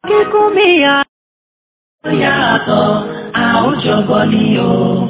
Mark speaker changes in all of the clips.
Speaker 1: kíkú mi yá.
Speaker 2: Ó yàtọ̀, a ó jọgọ ni o.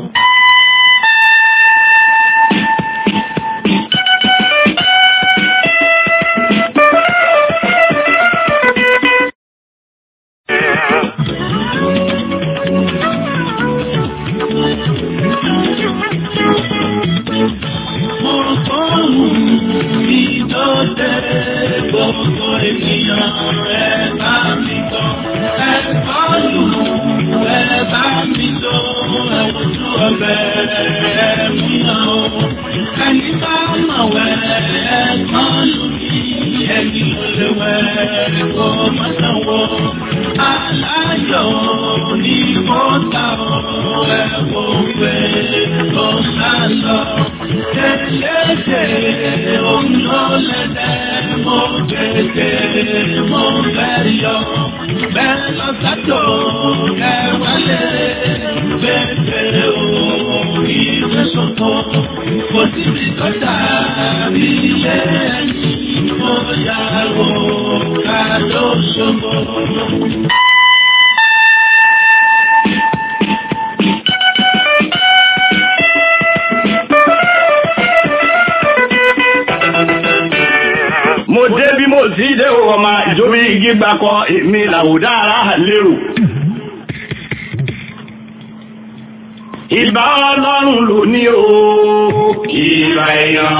Speaker 2: Mo fọ́hùn ìdọ́dẹ gbogbo ènìyàn ẹ bá mi tọ́. Ẹ bá lù ẹ bá mi lọ ẹ wojú ọbẹ̀ ẹ mi hàn o. Ẹni bá mọ̀ wẹ́ ẹ kàn lù mí. Ẹni ò lè wẹ́ kó má sanwó. Aláyọ̀ ni kò ta ọ̀ ẹ wò pé kò sá lọ. Tẹ̀lẹ́tẹ̀ òun ló lẹ́lẹ́ mo tètè mo fẹ́ yọ. Bẹ́ẹ̀ lọ sátò ẹ wálé. Bẹ́ẹ̀ o ìwé sọ̀tọ̀. Kò síbi tó dàbí ilé ẹni. Mo yà wò ká ló ṣògo.
Speaker 3: mo dé bí mo sì dé o ọmọ ìjọba igi gbakọ èmi làwùdá ara lérò. ìbá ọlọ́run ló ní o ìbá èèyàn.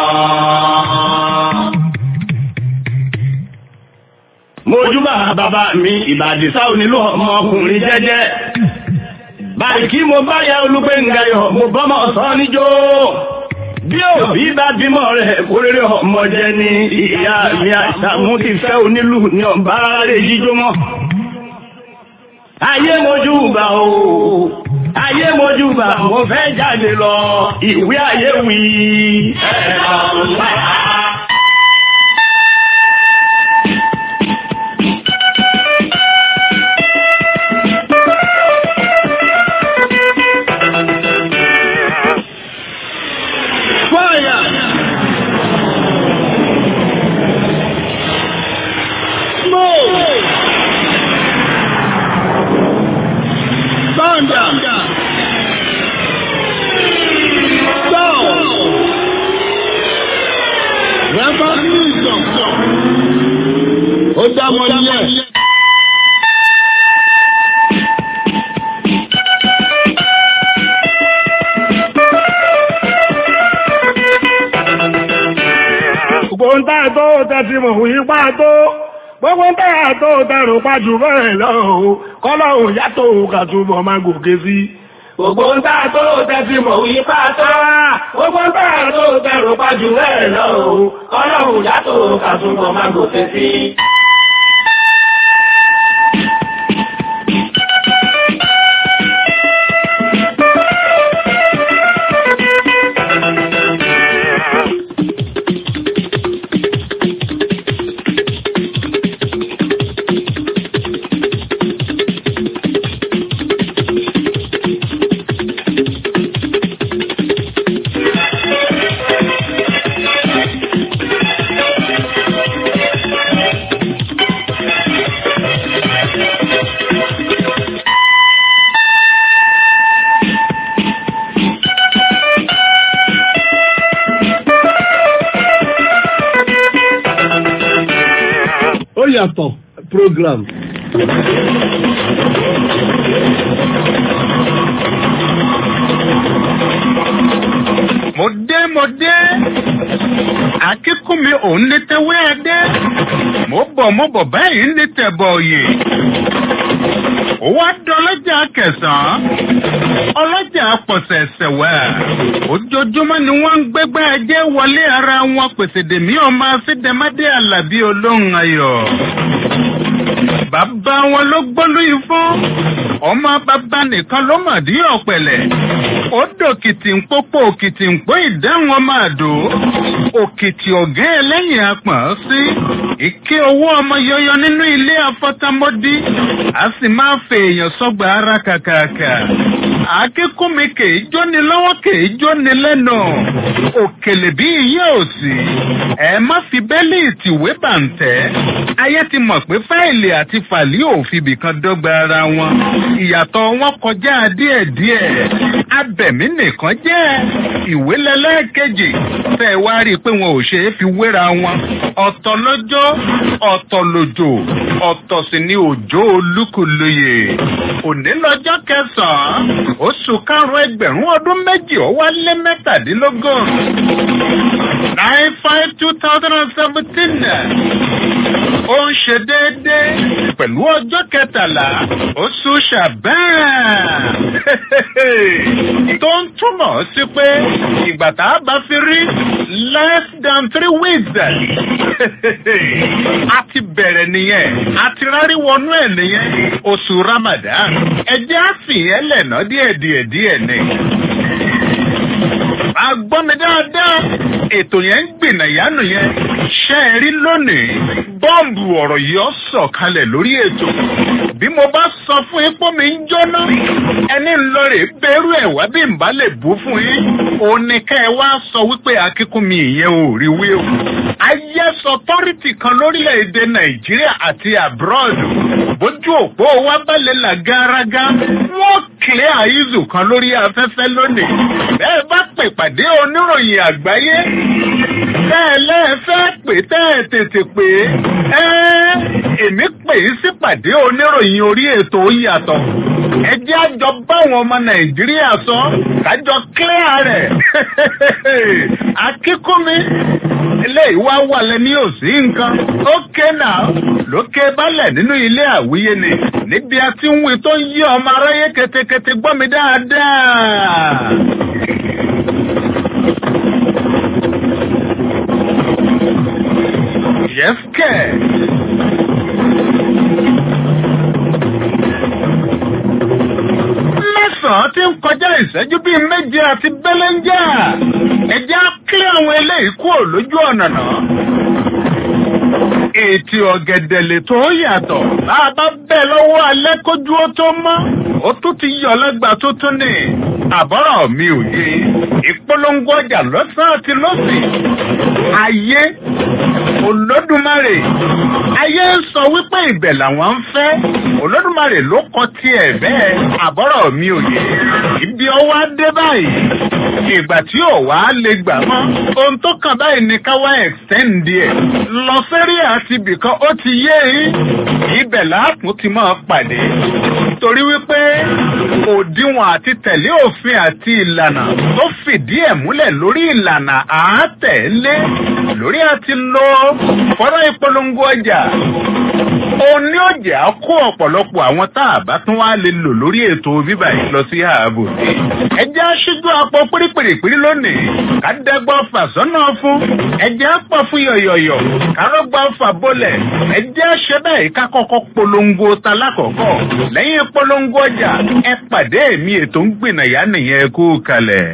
Speaker 3: mojúbà bàbá mi ìbàdìsá onílù ọmọkùnrin jẹ́jẹ́. báyìí kí mo bá yá olúgbẹ̀ngayọ̀ mo bọ́mọ̀ sọ níjó bí òbí bá bímọ rẹ̀ kórèrè ọmọ jẹ ní ìyá mi àṣàmú ti fẹ́ onílù ní ọba rẹ̀ jíjó mọ́. ayé mojú bá o ayé mojú bá mo fẹ́ jáde lọ ìwé ayé wí. ẹ̀ka ọ̀la.
Speaker 4: ó dá mọ nílẹ̀.
Speaker 3: gbogbo ń tà tó tẹ́tí mọ̀ wí pa tó gbogbo ń tà tó tẹ̀rù pa jù bẹ́ẹ̀ lọ o kọ́lọ́hùn yàtọ̀ kàtúbọ̀ máa gòkè sí. gbogbo ń tà tó tẹ́tí mọ̀ wí pa tó gbogbo ń tà tó tẹ̀rù pa jù bẹ́ẹ̀ lọ o kọ́lọ́hùn yàtọ̀ kàtúbọ̀ máa gòkè sí.
Speaker 4: ó yàtọ̀ program.
Speaker 5: mo dé mo dé akíkún mi òun ní tẹwé ẹdẹ mo bọ̀ mo bọ̀ báyìí ní tẹ̀bọ̀ òye ó wá dọ́lọ́jà kẹsàn-án ọlọ́jà pọ̀sẹ̀sẹ̀ wẹ̀ ojoojúmọ́ ni wọ́n ń gbégbá ẹjẹ́ wọlé ara wọn pèsè dèmí ọmọ afídẹ́mádé alábí olóhùn ayọ̀ bàbá wọn ló gbólú ifọ́n ọmọ bàbá nìkan ló mọ̀ dí ọ̀pẹ̀lẹ̀ ó dòkìtì ń pópó òkìtì ń pó ìdáhùn ọmọ àdó òkìtì ọ̀gá ẹlẹ́yìn apọ̀n sí ike owó ọmọ yọyọ nínú ilé afọ́támọ́dí a sì máa fè èèyàn sọ́gbà ara kàkàkà akíkúnmi kèé jóni lọ́wọ́ kèé jóni lẹ́nu òkèlè bí iye òsì ẹ má fi bẹ́lí ìtìwé bàǹtẹ́ ayé ti mọ̀ pé fáìlì àti fàlí òfin kan dọ́gba ara wọn ìyàtọ̀ wọn kọjá díẹ̀díẹ̀ abẹ̀mí nìkan jẹ́ ìwé lẹ́lẹ́kejì tẹ́ ẹ wá rí i pé wọn ò ṣe é fi wéra wọn ọ̀tọ̀ lọ́jọ́ ọ̀tọ̀ lòjò ọ̀tọ̀ sì ni òjò olúkúlùyè òní lọ́jọ́ kẹsàn-án oṣù karùn-ún ẹgbẹ̀rún ọdún méjì ó wá lé mẹ́tàdínlógún nine five two thousand and seventeen ó ń ṣe déédéé pẹ̀lú ọjọ́ kẹtàlá oṣù ṣàbẹ́ẹ̀ tó ń túmọ̀ sí pé ìgbà tá a bá fi rí less than three weeks a ti bẹ̀rẹ̀ nìyẹn a ti rárí wọnú ẹ̀ nìyẹn oṣù ramadan ẹjẹ́ á sì yẹn lẹ̀nà díẹ̀díẹ̀ díẹ̀ ni agbọ́n mi dáadáa ètò yẹn ń gbìnà ìyánu yẹn ṣe é rí lónìí bọ́ǹbù ọ̀rọ̀ yìí ó sọ̀kalẹ̀ lórí ètò bí mo bá sọ fún yín pé mi ń jóná ẹni ń lọ rè bẹ́rù ẹ̀ wá bí n bá lè bú fún yín òun ni ká ẹ wá sọ wípé akíkún mi ìyẹn ò rí wí o. IS authority kan lórílẹ̀‐èdè Nàìjíríà àti abroad bójú òpó wa balẹ̀ là garaga wọ́n kílẹ̀ àìzù kan lórí afẹ́fẹ́ lónìí bẹ́ẹ̀ bá pè pàdé oníròyìn àgbáyé bẹ́ẹ̀ lẹ́ẹ̀fẹ́ pè tẹ́ ẹ tètè pé ẹ́ èmi pè é sí pàdé oníròyìn orí ètò yàtọ̀ ẹ jẹ́ àjọ báwọn ọmọ Nàìjíríà sọ kájọ clear rẹ̀ akíkúnmi eléyìí wá wà lẹ́ni òsì nǹkan ókè náà lókè balẹ̀ nínú ilé àwíyé ni níbi a ti ń wí tó ń yí ọmọ aráyé ketekete gbọ́ mi dáadáa. Yẹ́fkẹ̀. mẹ́sàn-án ti ń kọjá ìṣẹ́jú bíi méje àti bẹ́lẹ́ńjà ẹ̀jẹ̀ á kílẹ̀ àwọn eléyìí kúrò lójú ọ̀nà náà. Ètì ọ̀gẹ̀dẹ̀ lè tó yàtọ̀. Bá a bá bẹ̀ lọ́wọ́ alẹ́ kójú ó tó mọ́. Ó tún ti yọ lẹ́gbàá tó tún ní. Àbọ̀rọ̀ mi ò yé. Ìpolongo ọjà lọ́sàn-án àti lọ́sìn. Ayé Olódùmarè. Ayé ń sọ wípé ibẹ̀ làwọn ń fẹ́. Olódùmarè ló kọ tiẹ̀ bẹ́ẹ̀. Àbọ̀rọ̀ mi ò yé. Ibi ọwọ́ á dé báyìí. Ìgbà tí ò wá lè gbà mọ́. Ohun tó kàn báyìí ni ká wá extend ẹ̀. Lọ sẹ́rí àti ibìkan ó ti yé yín. Ibẹ̀ láàpù ti máa pàdé. Torí wípé òdiwọ̀n àti tẹ̀lé òfin àti ìlànà tó fìdí ẹ̀ múlẹ̀ lórí ìlànà àátẹ̀lé lórí àti lo fọ́nrán ìpolongo ọjà. Òun ní ọjà kó ọ̀pọ̀lọpọ̀ àwọn tá a bá tún wá lè lò lórí ètò bíbà yìí lọ sí ààbò sí. Ẹ jẹ́ aṣíjú apọ̀ pírípìrìpírí lónìí. Ká dẹ́gbọ́ fàṣọ́nà fún. Ẹ jẹ́ apọ̀ fún yọ̀yọ̀yọ̀. Kárọ́gbà fà bọ́lẹ̀. Ẹ jẹ́ aṣẹ báyìí ká kọ́kọ́ polongo ta lákọ̀ọ́kọ́. Lẹ́yìn polongo ọjà, ẹ pàdé mi ètò ń gbìnàyà nìyẹn kú kalẹ̀.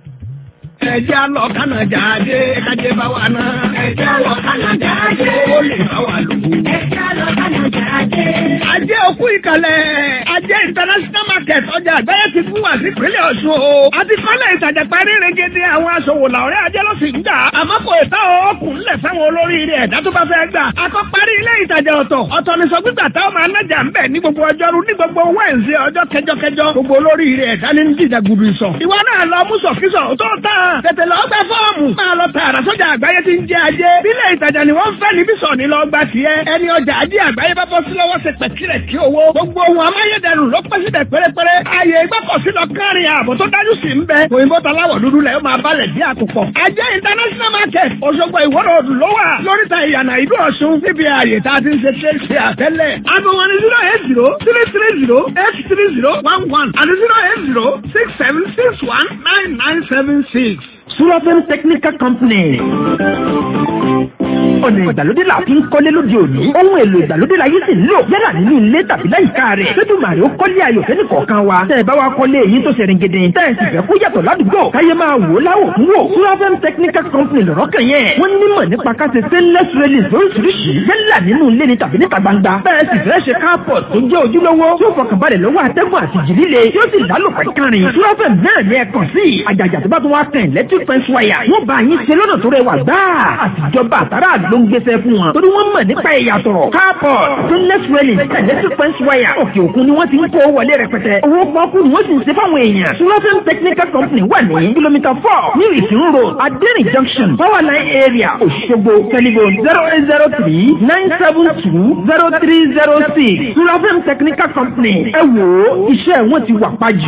Speaker 3: Ẹjẹ́ lọ Kánàjà dé kájé bá wà náà.
Speaker 1: Ẹjẹ́ lọ Kánàjà dé.
Speaker 3: Ó lè bá wà lò.
Speaker 1: Ẹjẹ́ lọ Kánàjà dé.
Speaker 3: Ajé òkú ìkàlẹ̀. Ajé international market ọjà àgbáyé ti fún wa sí ìpínlẹ̀ Ọ̀ṣun o. A ti kọ́lé ìtajà parí regede àwọn aṣòwò làwọ̀rẹ́ ajé ló sì ń gbà. Àmọ́ kò ìta ọkùn ńlẹ̀ sáwọn olórí rẹ̀ ẹ̀dá tó bá fẹ́ gbà. Akọ́ parí ilé ìtajà ọ̀tọ̀. Ọ̀tọ̀ ni sọ gbígbà táwọn máa nájà ń bẹ̀ ní gbogbo ọjọ́rú ní gbogbo wẹ́ǹsì ọjọ́ kẹjọkẹjọ. Gbogbo olórí rẹ̀ ẹ̀dá ní jíjà gudu ìsọ̀. Ìwọ náà lọ mú sọ̀kísọ̀ tó tán. Tètè lọ gbẹ fọ́ọ̀mù. Máa lọ tààrà sọ́jà àgbáyé ti ń jẹ ajé. Bílẹ̀ ìtajà ni wọ́n fẹ́ níbí sọ̀ ní lọ gba tiẹ̀. Ẹni ọjà ajé àgbáyé bá bọ́ sí lọ́wọ́ ṣe pẹ̀kìrẹ̀ kí owó. Gbogbo ohun amáyédẹrùn ló pẹ́ síbẹ̀ pérépéré. Ààyè ìgbọ́kọ̀sí lọ kárin ààbò tó dájú sí ń bẹ. Òyìnbó taláwọ̀ dúdú lẹ̀ ó máa balẹ̀ dí àkùkọ. Ajé international market Òṣogbo ìwọ́rọ̀ odò ló wà. Lóríta ìyànà ìlú Ọ̀ṣun níbi ààyè tá a ti ń ṣe ṣe ṣe àtẹ́lẹ̀. Aago wọn ni zero eight zero three three zero eight three zero one one àti zero eight zero six seven six one nine nine seven six.
Speaker 6: Sulafem Technical Company. ọ̀nà ìgbàlódé là fi ń kọ́lé lóde òní ohun èlò ìgbàlódé la yìí sì ń lò yálà nínú ilé tàbí láyìíká rẹ̀ lójúmàrè ó kọ́lé ayọ̀ fẹ́ni kọ̀ọ̀kan wa tẹ́ ẹ bá wa kọ́lé èyí tó ṣẹ̀rìn gidi tẹ́ ẹ sì fẹ́ kó yàtọ̀ ládùúgbò káyé máa wò ó láwò fún wò surafem technical company lọ́rọ́ kan yẹn wọ́n nímọ̀ nípa káṣe stainless railings lóríṣiríṣi yálà nínú ilé ni tàbí níta gbangba bẹ́ẹ̀ sì fẹ́ ṣe carport tó jẹ́ ojúlówó tí ó fọkànbalẹ̀ lọ́wọ́ atẹ́gùn àti jì líle tí ó sì lálòpẹ́ kárin surafem náà ní ẹ̀kan sí àjàjà tó bá tún wá kàn electric fence wire wọ́n bá yín ṣe lọ́nà tó rẹwà gbáà àtijọba àtàrà ló ń gbéṣẹ́ fún wọn torí wọ́n mọ̀ nípa ìyàtọ̀ carport stainless railing electric fence wire òkè òkun ni wọ́n ti ń kó wọlé rẹpẹtẹ owó pọ́ọ́kú ni wọ́n sì ń ṣe fáwọn èèyàn surafem technical company wà ní kìlómítà four ní ìsìn road adẹ́rìn junction power line area òṣogbo telephone zero eight zero three nine seven two zero three zero six surafem technical company ẹ wò ó iṣẹ́ wọn ti wà pàjù.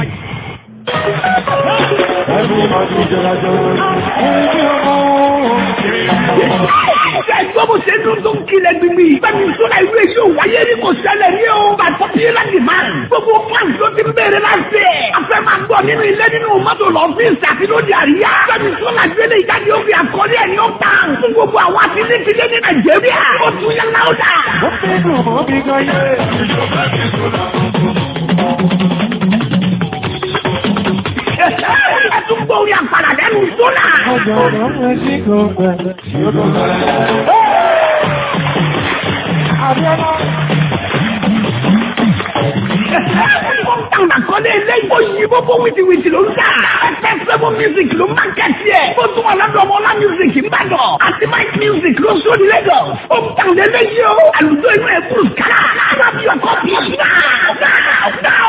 Speaker 3: Ẹgbẹ́ bó ṣe dún tó ń kilẹ̀ gbígbí. Bẹ́ẹ̀ni Sọ́lá ìlú èyí ò wáyé rí kò ṣẹlẹ̀ ní o. Bàtọ́ bí láti máa. Gbogbo fans ló ti bẹ̀rẹ̀ láti ẹ̀. A fẹ́ máa gbọ́ nínú ilé nínú mọ́tò lọ́fíìsì àti lóde àríyá. Bẹ́ẹ̀ni Sọ́lá gbélé ìjáde ó fi àkọlé ẹ̀ ní ó tàn. Fún gbogbo àwọn àtìlẹ́tìlẹ́ ní Nàìjíríà. Ó tún yẹ láwùdà. Ó fẹ́ dùn ó bí gan yé. Ẹ tún gbọ́ orí àpàlà lẹ́nu Sọ́lá. Táwọn àkọlé eléyìí ó yí bóbó wìtìwìtì ló ń tà. Ẹ̀fẹ̀ sẹ́mu music ló máa ń kẹ́sì ẹ̀. Ó tún wà lọ́dọ̀ ọmọ ọlá music Ìbàdàn. Àti Mike music ló sóni Lagos. Ó ń tàn lélẹ́yìí o. Àlùjọ inú ẹ̀ kúrò kárà. Rábì ọkọ̀ bí náà náà náà.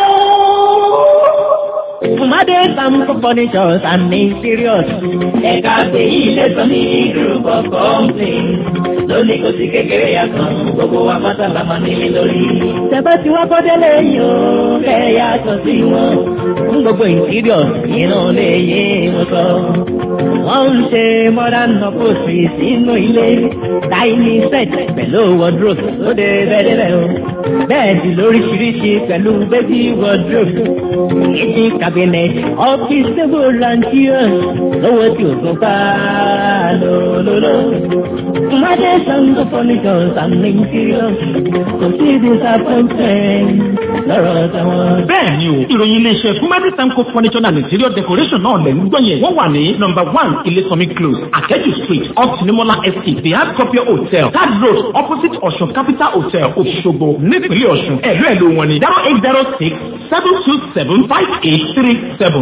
Speaker 7: Fumade Samco Furnitures and Interiors. Ẹ̀ka pèyí ilé sọ ní group of companies. Lónìí kò sí kékeré yàtọ̀, gbogbo wa pátá la máa nílé lórí. Tẹ̀bá tí wọ́n kọ́ délé yìí ó kẹ́ yàtọ̀ sí wọn. Fún gbogbo interiors inú lè yé wọn sọ. Wọ́n ń ṣe modern upholstery sínú ilé. Dining set pẹ̀lú wardrobe ó dé bẹ́ẹ̀ bẹ́ẹ̀ o. Bẹ́ẹ̀dì lóríṣiríṣi pẹ̀lú baby wardrobe. Kitchen cabinet, office table and chairs. Lówó tí o tún bá lòlòlò. Made Sango Furnitures and Interiors. Kò sí disappointment lọ́rọ̀ táwọn.
Speaker 8: bẹ́ẹ̀ni o ìròyìn iléeṣẹ́ fúnmẹ́tì sanko furniture and interior decoration náà lẹ̀ ń gbọ́ yẹn wọ́n wà ní number one ilésànmí close akẹ́jù street off sinimola estate the hard copy hotel third road opposite ọ̀ṣun capital hotel òṣogbo nípínlẹ̀ ọ̀ṣun ẹ̀lú ẹ̀lú wọn ni zero eight zero six seven two seven five eight three seven.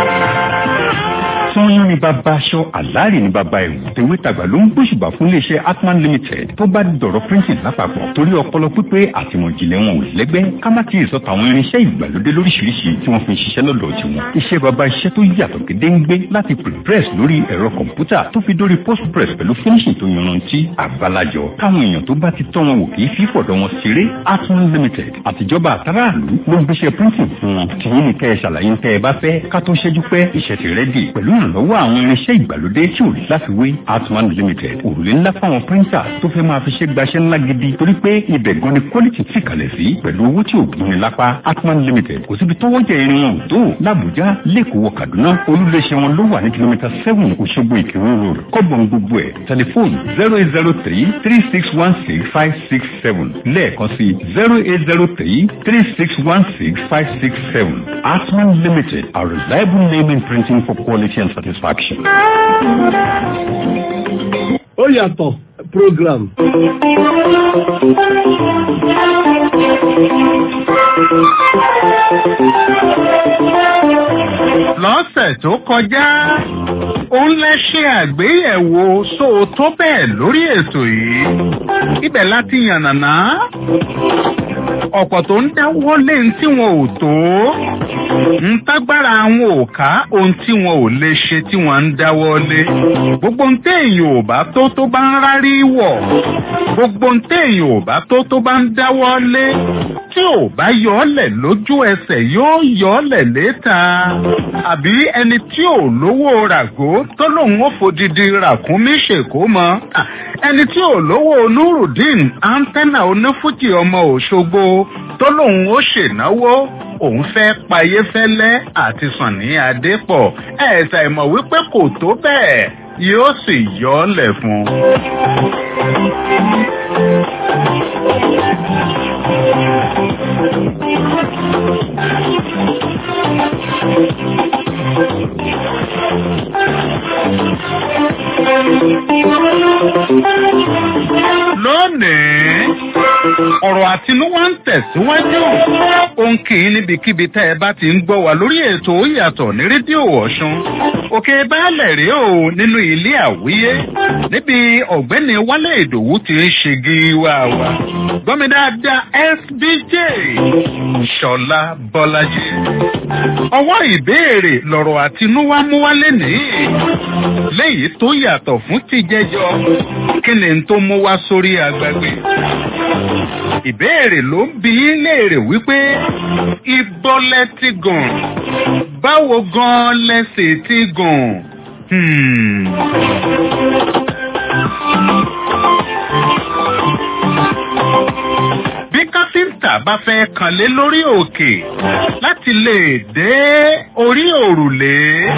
Speaker 5: sanyọ́n ni bàbá aṣọ àlàárì ni bàbá ẹ̀wù tèwé tàgbà ló ń gbóṣùbà fún iléeṣẹ́ atman limited tó bá dọ̀rọ̀ printing lápapọ̀ torí ọpọlọ pípé àtìmọ̀jìnlẹ̀ wọn ò lẹ́gbẹ́ ká má ti sọ tàwọn irinṣẹ́ ìgbàlódé lóríṣiríṣi tí wọ́n fi ń ṣiṣẹ́ lọ́dọ̀ tiwọn iṣẹ́ bàbá iṣẹ́ tó yàtọ̀ gédéǹgbé láti prepress lórí ẹ̀rọ kọ̀ǹpútà tó fi dórí postpress pẹ̀lú finishing tó yanrantí àbálàjọ káwọn èèyàn tó bá ti tọ́ wọn wò kì í fi fọ̀dọ̀ wọn ṣeré atman limited àtijọba àtàràlú ló ń gbéṣẹ́ printing fún wọn tìyín ni kẹ́ ẹ ṣàlàyé ń tẹ́ ẹ bá fẹ́ ká tó ṣẹ́jú pẹ́ iṣẹ́ ti rẹ́dì pẹ̀lú ìrànlọ́wọ́ àwọn irinṣẹ́ ìgbàlódé tí ò láfiwé atman limited òrùlé ńlá fáwọn píríńtà tó fẹ́ máa fi ṣe gbaṣẹ́ ńlá gidi torí pé ibẹ̀ gan ni quality ti kalẹ̀ sí pẹ̀lú owó tí ò gbóni lápá atman limited kò síbi tọ́wọ́ jẹ irin wọn ò tó làbújá lẹ́kọ̀ọ́ kaduna olúléeṣẹ́ wọn ló wà ní kìlómítà seven òṣogbo ìkírun road kọ́bọ̀n gbogbo ẹ̀ tẹlifóònù zero eight zero three three six one six five six seven lẹ́ẹ̀kan sí zero eight zero three three six one six five six seven atman limited a reliable name in printing for quality and satisfaction.
Speaker 4: ó yàtọ̀ program.
Speaker 5: lọ́sẹ̀ tó kọjá òun lẹ ṣe àgbéyẹ̀wò sóòótọ́ bẹ́ẹ̀ lórí ètò yìí ibẹ̀ láti yànnàná ọ̀pọ̀ tó ń dáwọ́ lé ní tí wọn ò tó ń tágbára àwọn ò ká ohun tí wọn ò lè ṣe tí wọn ń dáwọ́ lé gbogbo ń téèyàn ò bá tó tó bá ń rárí wọ̀ gbogbo ń téèyàn ò bá tó tó bá ń dáwọ́ lé tí ò bá yọ ọ́ lẹ̀ lójú ẹsẹ̀ yóò yọ ọ́ lẹ̀ léta àbí ẹni tí ò lówó ràgó tó lòun ó fòdìdí ràkúnmí ṣèkó mọ́ ẹni tí ò lówó nurudeen antenna onífújì ọmọ òṣogbo tó lòun ó ṣènáwó òun fẹ́ payé fẹ́lẹ́ àti sànní adépọ̀ ẹ̀ ṣàìmọ̀ wípé kò tó bẹ́ẹ̀ yóò sì yọ ọ́ lẹ̀ fún un. lónìí ọ̀rọ̀ àtinúwá ń tẹ̀síwájú òun kì í níbikíbi tẹ́ ẹ bá ti ń gbọ́ wa lórí ètò ìyàtọ̀ ní rédíò ọ̀ṣun òkè baálẹ̀ rèé o nínú ilé àwíyé níbi ọ̀gbẹ́ni wálé ìdòwú ti ń ṣègi wá wa gbọ́mi dáadáa sbj ṣọlá bọ́lájì ọwọ́ ìbéèrè lọ̀rọ̀ àtinúwá mú wálé nìyí léyìí tó yàtọ̀ fún tìjẹjọ kí ni tó mú wá sórí agbègbè ìbéèrè ló ń bi í léèrè wípé ibo lẹ ti gùn báwo gan lẹsẹ ti gùn. Hmm. bí káfíńtà bá fẹ́ kànlé lórí òkè láti lè dé orí òrùlé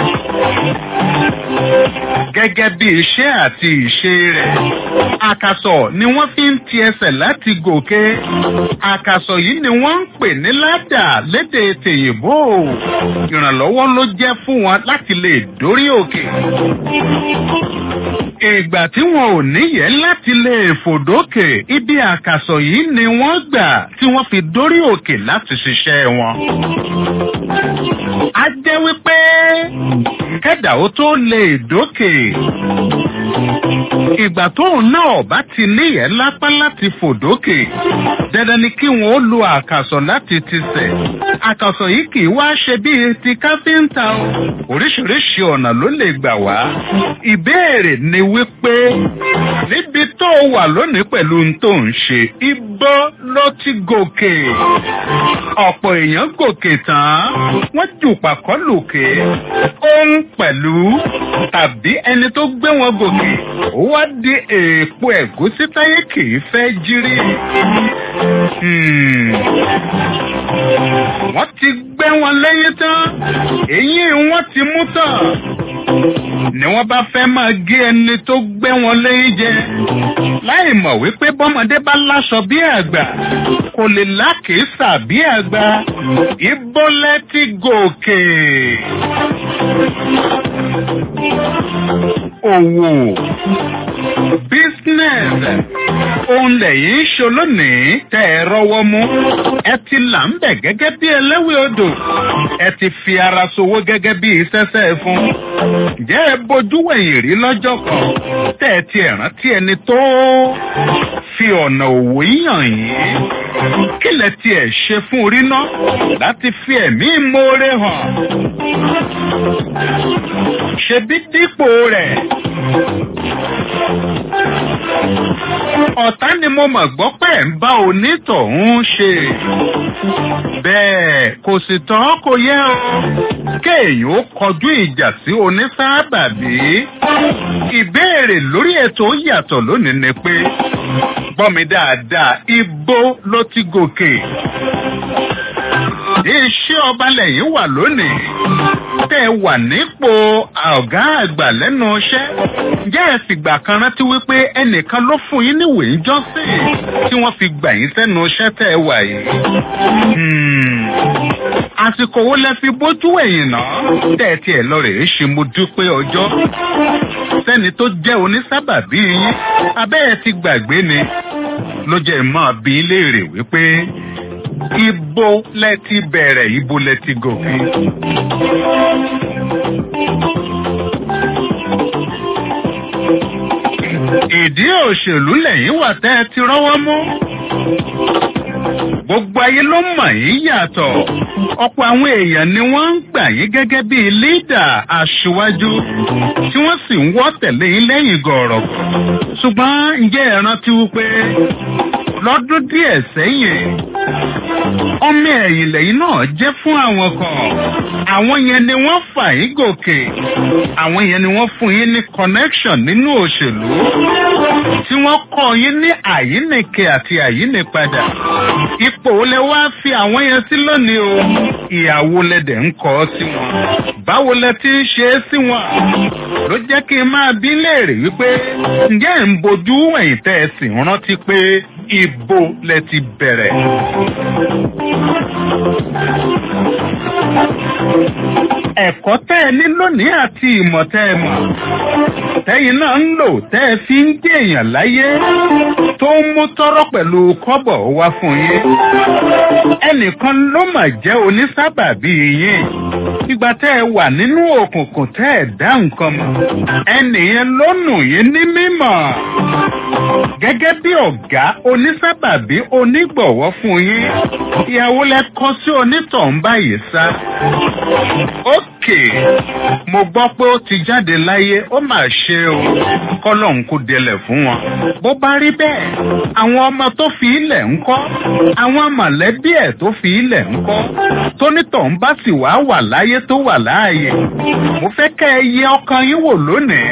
Speaker 5: gẹ́gẹ́ bí iṣẹ́ àti ìṣe rẹ̀. Àkàsọ̀ ni wọ́n fi ń ti ẹsẹ̀ láti gòkè. Àkàsọ̀ yìí ni wọ́n ń pè ní ládà lédè tèyìnbó. Ìrànlọ́wọ́ ló jẹ́ fún wọn láti lè dórí òkè. Ìgbà tí wọn ò níyẹn láti lè fòdókè, ibi àkàsọ̀ yìí ni wọ́n gbà tí wọ́n fi dórí òkè láti ṣiṣẹ́ wọn. A jẹ́ wípé kẹ́dà ó tó lè dókè. Ìgbà tóun náà bá ti níyẹn lápá láti fòdókè. Dandan ni kí wọn ó lo àkàsọ̀ láti tisẹ̀. Àkàsọ̀ yìí kì í wá ṣe bíi ti káfíńtà o. Oríṣiríṣi ọ̀nà ló lè gbà wá. Ìbéèrè ni wípé níbi tó wà lónìí pẹ̀lú ohun tó ń ṣe, ibo ló ti gòkè. Ọ̀pọ̀ èèyàn gòkè tán, wọ́n jù pàkọ́ lòkè. Ohun pẹ̀lú tàbí ẹni tó gbé wọn gòkè, ó wá di èèpo ẹ̀gúsí táyé kì í fẹ́ jírí. Hmm. Wọ́n ti gbé wọn lẹ́yìn tán, èyí wọ́n ti mú tán ni wọ́n bá fẹ́ máa gé ẹni tó gbé wọn lẹ́yìn jẹ. láì mọ̀ wípé bọ́mọdé bá láṣọ bí àgbà kò lè lákèésà bí àgbà ìbólẹ́ ti gòkè. òwò business òun lẹ́yìn ṣo lónìí tẹ́ ẹ rọ́wọ́ mú ẹ ti là ń bẹ̀ gẹ́gẹ́ bí ẹlẹ́wẹ̀ odò ẹ ti fi ara sowó gẹ́gẹ́ bí sẹ́sẹ́ fún ǹjẹ́ ẹ bójú wẹ̀yìn rí lọ́jọ́ kan tẹ́ ẹ ti rántí ẹni tó fi ọ̀nà òwò yàn yín kí lẹ tiẹ̀ ṣe fún orí náà láti fi ẹ̀mí ìmoore hàn ṣebí dípò rẹ̀ ọ̀tá ni mo mọ̀ gbọ́ pé ń bá onítọ̀hún ṣe bẹ́ẹ̀ kò sì tán kò yẹ o kéèyàn ó kọjú ìjà sí onísábàbí ìbéèrè lórí ètò yàtọ̀ lónìí ni pé gbọ́ mi dáadáa ibo ló ti gòkè iṣẹ́ ọba lẹ́yìn wà lónìí tẹ́ ẹ wà nípò ọ̀gá àgbà lẹ́nu iṣẹ́ jẹ́ ẹ fìgbà kan rántí wípé ẹnìkan ló fún yín níwèé jọ́sìn tí wọ́n fi gbà yín sẹ́nu iṣẹ́ tẹ́ ẹ wà yìí. àsìkò wo lẹ fi bójú ẹ̀yìn náà tẹ́ ẹ tiẹ̀ lọ rèé ṣe mo dúpẹ́ ọjọ́ sẹ́ni tó jẹ́ onísábàbí yín abẹ́ ẹ ti gbàgbé ni ló jẹ́ máa bí léèrè wípé ibo lẹ ti bẹ̀rẹ̀ ibo lẹ ti gòkè. ìdí òṣèlú lẹ́yìn wà tẹ́ ẹ ti rọ́wọ́ mú. gbogbo ayé ló mọ̀ yín yàtọ̀ ọ̀pọ̀ àwọn èèyàn ni wọ́n ń gbà yín gẹ́gẹ́ bí lídà aṣíwájú tí wọ́n sì ń wọ́ tẹ̀lé yín lẹ́yìn gọ̀ọ̀rọ̀. ṣùgbọ́n ǹjẹ́ ẹ rántí wípé lọ́dún díẹ̀ sẹ́yìn ọmọ ẹ̀yìn lẹ́yìn náà jẹ́ fún àwọn kan àwọn yẹn ni wọ́n fà yín gòkè àwọn yẹn ni wọ́n fún yín ní connection nínú òṣèlú tí wọ́n kọ́ yín ní àyínnìke àti àyínnípadà ipò lẹ wá fi àwọn yẹn sí lónìí o ìyàwó lẹdẹ̀ ń kọ́ sí wọn báwo lẹ ti ń ṣe é sí wọn ló jẹ́ kí n máa bí léèrè wípé ǹjẹ́ ń bojú ẹ̀yìn tẹ́ ẹ sì rántí pé ibo lẹ ti bẹ̀rẹ̀. ẹ̀kọ́ tẹ́ ẹ ní lónìí àti ìmọ̀ tẹ́ ẹ mọ̀ tẹ́yìn náà ń lò tẹ́ ẹ fi ń dé èèyàn láyé tó ń mú tọ́rọ́ pẹ̀lú kọ́bọ̀ wá fún yín ẹnìkan ló mà jẹ́ onísábàbí yín ìgbà tẹ́ ẹ wà nínú òkùnkùn tẹ́ ẹ dá nǹkan mọ̀ ẹnìyẹn ló nù yín ní mímọ̀ gẹ́gẹ́ bí ọ̀gá onísábàbí onígbọ̀wọ́ fún yín ìyàwó lẹ kọ́ sí onítọ̀hún báyìí sá. ókè mo gbọ́ pé ó ti jáde láyé ó mà ṣe o kọ́lọ́hún kò délẹ̀ fún wọn. bó bá rí bẹ́ẹ̀ àwọn ọmọ tó fi ilẹ̀ ń kọ́ àwọn mọ̀lẹ́bí ẹ̀ tó fi ilẹ̀ ń kọ́ tónítọ̀hún bá sì wá wà láyé tó wà láàyè mo fẹ́ kẹ́ ẹ yẹ ọkàn yín wò lónìí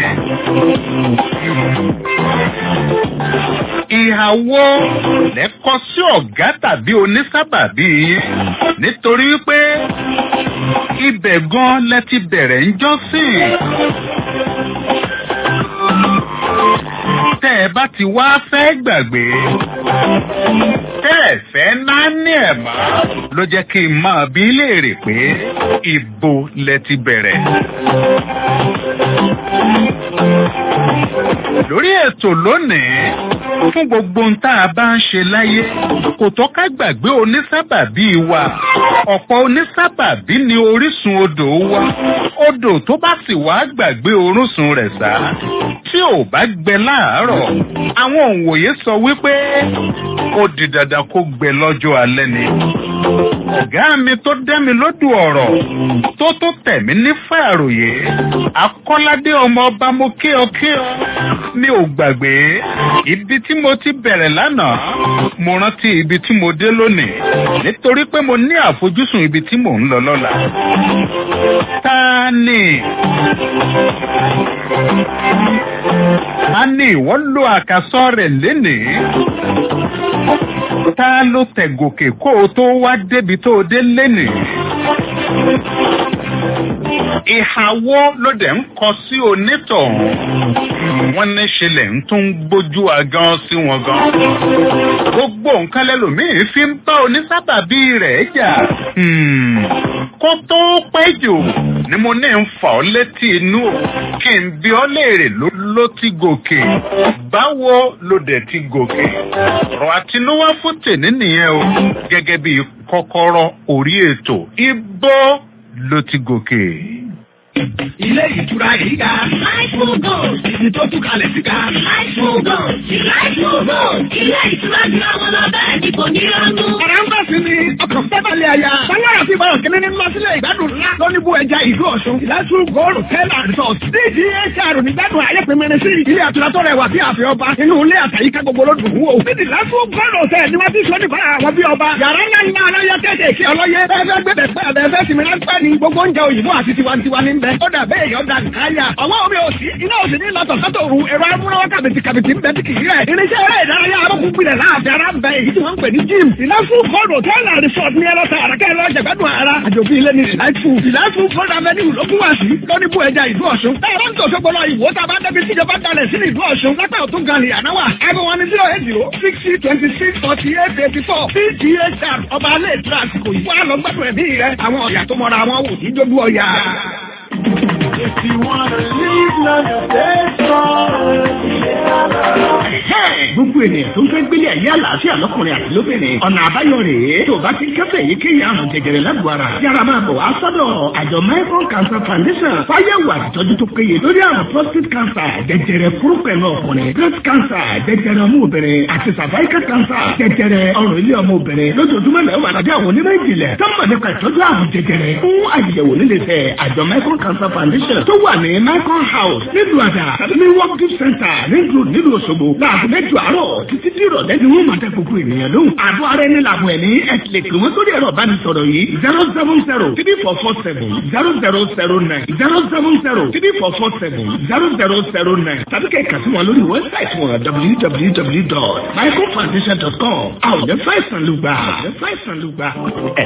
Speaker 5: ìhàwó lẹ́kọ́ sí ọ̀gá tàbí onísábàbí yín nítorí pé ibẹ̀ gan lẹ ti bẹ̀rẹ̀ ń jọ́sìn. tẹ́ ẹ bá ti wá fẹ́ gbàgbé tẹ́ ẹ fẹ́ náà ní ẹ̀ mọ́ ló jẹ́ kí n máa bí léèrè pé ibo lẹ ti bẹ̀rẹ̀ lórí ètò lónìí fún gbogbo ohun tá a bá ń ṣe láyé kò tó ká gbàgbé onísábàbí wa ọ̀pọ̀ onísábàbí ni orísun odò wa odò tó bá sì wá gbàgbé orúsun rẹ̀ sá tí ò bá gbẹ láàárọ̀ àwọn òǹwòye sọ wípé ó di dandan kó gbẹ lọ́jọ́ alẹ́ ni ọ̀gá mi tó dẹ́mi lódù ọ̀rọ̀ tó tó tẹ̀mí ní fàròyé akọ́ládé ọmọ ọba mo kí ọ kí ọ mi ò gbàgbé ibi tí mo ti bẹ̀rẹ̀ lánàá mo rántí ibi tí mo dé lónìí nítorí pé mo ní àfojúsùn ibi tí mò ń lọ lọ́la. ta ni ta ni ìwọ lo àkàsọ rẹ̀ lénìí ta ló tẹ̀ gòkè kó o tó wá débi tó o dé lénìí ìhàwọ́ ló dẹ̀ ń kọ sí onítọ̀hún wọ́n ní ṣẹlẹ̀ ń tún gbójú agan sí wọn gan. gbogbo nǹkan lẹ́lòmíín fi ń bá onísábàbí rẹ̀ jà. kó tó pẹ́ jù ni mo ní ń fà ọ́ létí inú kí n bí ọ́ léèrè ló ti gòkè báwo ló dẹ̀ ti gòkè. ọ̀rọ̀ àtinúwá fún tèmi nìyẹn o gẹ́gẹ́ bí kọ́kọ́rọ́ orí ètò ibo ló ti gòkè.
Speaker 2: Ilé ìtura yìí ga.
Speaker 1: Láìpù gold.
Speaker 2: Ibi tó tún kalẹ̀ sí ga.
Speaker 1: Láìpù gold. Láìpù gold. Ilé ìtura ju àwọn lọ bẹ́ẹ̀ ni kò ní rọ́nú.
Speaker 2: Ọ̀rọ̀ ń bọ̀ sí ni ọkàn fẹ́balẹ̀ àyà. Báyọ̀ àti ìbára kìíní ní lọ sílẹ̀ ìgbádùn ńlá lóníbù ẹja ìlú Ọ̀ṣun. Ìlàsù Gold Hotel and Resort. DGHR nígbàdùn ayépinmẹ́rin sí ilé àtura tó rẹwà bí àfẹ́ ọba. Inú ilé àtàyíká gbogbo ló dùn wò. Níbi ìlàsù Gold Hotel ni wọ́n ti sọ nípa àwọn bí ọba. Yàrá ńlá ńlá aláyọ kéékèèké ọlọ́yẹ. Ẹgbẹ́ gbẹ̀dẹ̀ pẹ́ àbẹ̀fẹ́ sinmi ráńpẹ́ ni gbogbo oúnjẹ òyìnbó àti tiwantiwa ní bẹ. Ó dà bẹ́ẹ̀ yọ̀ dà nkáyà. Ọwọ́ omi ò sí. Iná ò sì ní lọ́tọ̀ sọ́tò òru. Ẹ̀rọ amúnáwá kàbìtì kàbìtì ń bẹ tí kì í rẹ̀. Irinṣẹ́ eré ìdárayá arókùnrinlẹ̀ láàbẹ̀ ara ń bẹ èyí tí wọ́n ń pè ní gym. Ìlàsù Gold Hotel and Resort ní ẹlọ́ta àràkẹ́ ẹlọ́ jẹ̀gbẹ́dùn ara. Àjòfin ilé ni Ìlàsù. Ìlàsù Gold Avenue ló kún wá sí. Lóníbù ẹja ìlú Ọ̀ṣun. Táyọ̀ ń tòṣogbo lọ ìwò tá a bá débi tíjọba dalẹ̀ sí ìlú Ọ̀ṣun. Lápẹ́ òtún gan ni ànáwà. Ẹbí wọn ni zero eight zero sixty twenty six forty eight eighty four. PGHR ọba alẹ́ ìtura àsìkò yìí. Wọ́n á lọ gbẹ́dùn ẹ̀mí rẹ̀. Àwọn ọ̀yà tó mọra wọn wò ní jójú ọ̀yà.
Speaker 9: If you wanna live long, stay strong.
Speaker 8: Gbogbo ènìyàn tó ń fẹ́ gbélé ayé àlàáfíà lọ́kùnrin àti lóbìnrin. Ọ̀nà àbáyọ rèé. Tó o bá ti kẹ́fẹ́ èyíkéyìí àrùn jẹjẹrẹ lágbo ara. Yára máa bọ̀ wá sọ́dọ̀ àjọ Michael Cancer Foundation. Fáyẹ̀wò àtìtọ́jú tó péye lórí àrùn prostate cancer, jẹjẹrẹ kúrúpẹ̀lú ọkùnrin, breast cancer, jẹjẹrẹ ọmọ obìnrin àti cervical cancer, jẹjẹrẹ ọrùn ilé ọmọ obìnrin. Lójoojúmọ́ lẹ́wọ̀ àtàdé àwọn onímọ̀ ìjìnlẹ̀ tó mọ̀ nípa ìtọ́jú àrùn jẹjẹrẹ fún àyẹ̀wò nílé iṣẹ́ àjọ Michael Cancer Foundation tó wà ní Michael House nílùú àdà tàbí
Speaker 3: ní working center nílùú nílùú Òṣogbo láàbù mẹ́jọ àárọ̀ títí tí ìrọ̀lẹ́ ni wọ́n máa dá gbogbo ènìyàn lóhùn. àbọ̀ ara ẹni làbọ̀ ẹ̀ ní ẹ̀sìlẹ̀ pé wọ́n sórí ẹ̀rọ ìbánisọ̀rọ̀ yìí zero seven zero three four four seven zero zero zero nine zero seven zero three four four seven zero zero zero nine tàbí kẹ̀kẹ́ sí wọn lórí wẹ́bsáìtì wọn www.microfoundation.com àwọn ọ̀dẹ́ fáìsàn ló gbà. ọ̀dẹ́ fáìsàn ló gbà.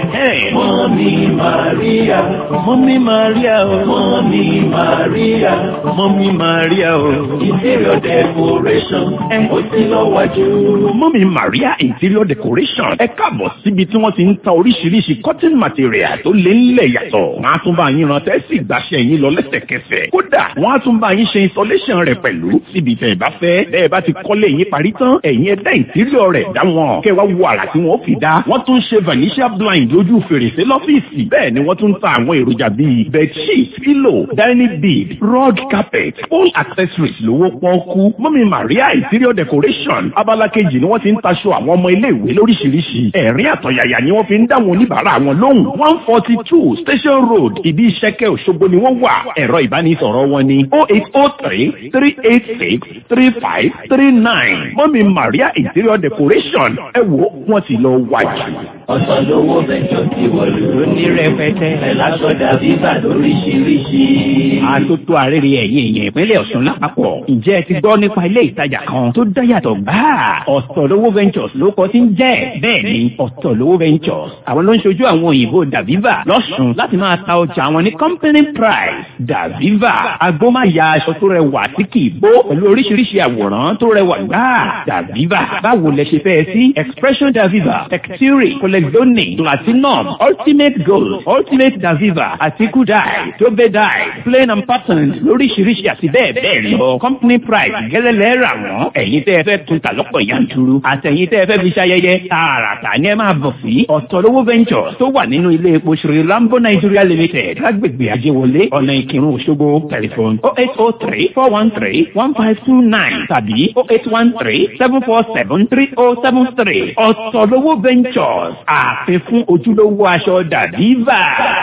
Speaker 2: Mọ́mí Màríà, Mọ́mí Màríà o, Mọ́mí Màríà, Mọ́mí Màríà o. Interior decoration, ó ti lọ wájú.
Speaker 8: Mọ́mí Maria Interior Decoration ẹ káàbọ̀ síbi tí wọ́n ti ń ta oríṣiríṣi cotton material tó lé ńlẹ̀ yàtọ̀. Wọ́n á tún bá yín ran tẹ́sí ìgbàṣẹ́ yín lọ lẹ́sẹ̀kẹsẹ̀. Kódà wọ́n á tún bá yín ṣe installation rẹ̀ pẹ̀lú síbi tẹ̀ bá fẹ́. Bẹ́ẹ̀ bá ti kọ́lé yín parí tán, ẹ̀yin ẹ̀dá interior rẹ̀ dá wọn. Kẹ́ wá wo àrà tí wọ́n fi dá. Wọ́n tún ṣe vanishia blind lójú fèrèsé lọ́fíìsì. Bẹ́ẹ̀ ni wọ́n tún ta àwọn èròjà bíi bedsheet, pillow, dining bead, rug carpet, all accessories lówó pọ́ọ́kú. Mọ́mí Maria Interior Decoration abala kejì ni wọ́n ti ń taṣọ àwọn ọmọ iléèwé lóríṣiríṣi. Ẹ̀rín àtọ̀yàyà ni wọ́n fi ń dá wọn oníbàárà wọn lóhùn. one forty two Station Road ìdí ìṣẹ́kẹ́ Òṣogbo ni wọ́n wà. Ẹ̀rọ ìbánisọ̀rọ̀ wọn ni oh eight oh three three eight six three five three nine. Mọ́mí Maria Interior Decoration ẹ wo wọ́n ti lọ wájú.
Speaker 2: Ọ̀sán lówó bẹ̀jọ ti wọ̀lú ní rẹpẹtẹ. Ẹ lásọ dàbí bà lóríṣiríṣi.
Speaker 8: Àtótó àrèrè ẹ̀yìn èèyàn ìpínlẹ̀ Ọ̀ṣun lápapọ̀. Ǹjẹ́ ẹ ti gbọ́ nípa ilé ìtajà kan tó dáyàtọ̀ gbáà? Ọ̀tọ̀lówó Ventures ló kọ́ sí ń jẹ́. Bẹ́ẹ̀ni, Ọ̀tọ̀lówó Ventures. Àwọn ló ń ṣojú àwọn òyìnbó Daviva lọ́sùn láti máa ta ọjà àwọn ní company price. Daviva, agbómáya aṣọ tó rẹwà tí kì í bó pẹ̀lú oríṣiríṣi àwòrán tó rẹwà gbáà. Daviva, báwo lẹ ṣe fẹ́ sí? Expression Daviva, Textile, Colexonic, Platinum, Ultimate Gold, Ultimate Daviva, àti Kudai, Tobe Dye, Plain and Pattern lóríṣiríṣi àti bẹ́ẹ̀ bẹ́ẹ̀ lọ. Company price gẹ́lẹ́lẹ́ rà wọ́n. Ẹ̀yin tẹ́ ẹ fẹ́ tún ta lọ́pọ̀ yanturu. Àtẹ̀yin tẹ́ ẹ fẹ́ fi ṣayẹyẹ. Tààràtà ni ẹ máa bọ̀ sí. Ọ̀tọ̀lówó Ventures tó wà nínú ilé epo Sri Lambo Nigeria Limited lágbègbè Ajéwọlé ọ̀nà Ìkírun Òṣogbo tẹlifon oh eight oh three four one three one five two nine tàbí oh eight one three seven four seven three oh seven three. Ọ̀tọ̀lówó Ventures ààfin fún ojúlówó aṣọ Daviva.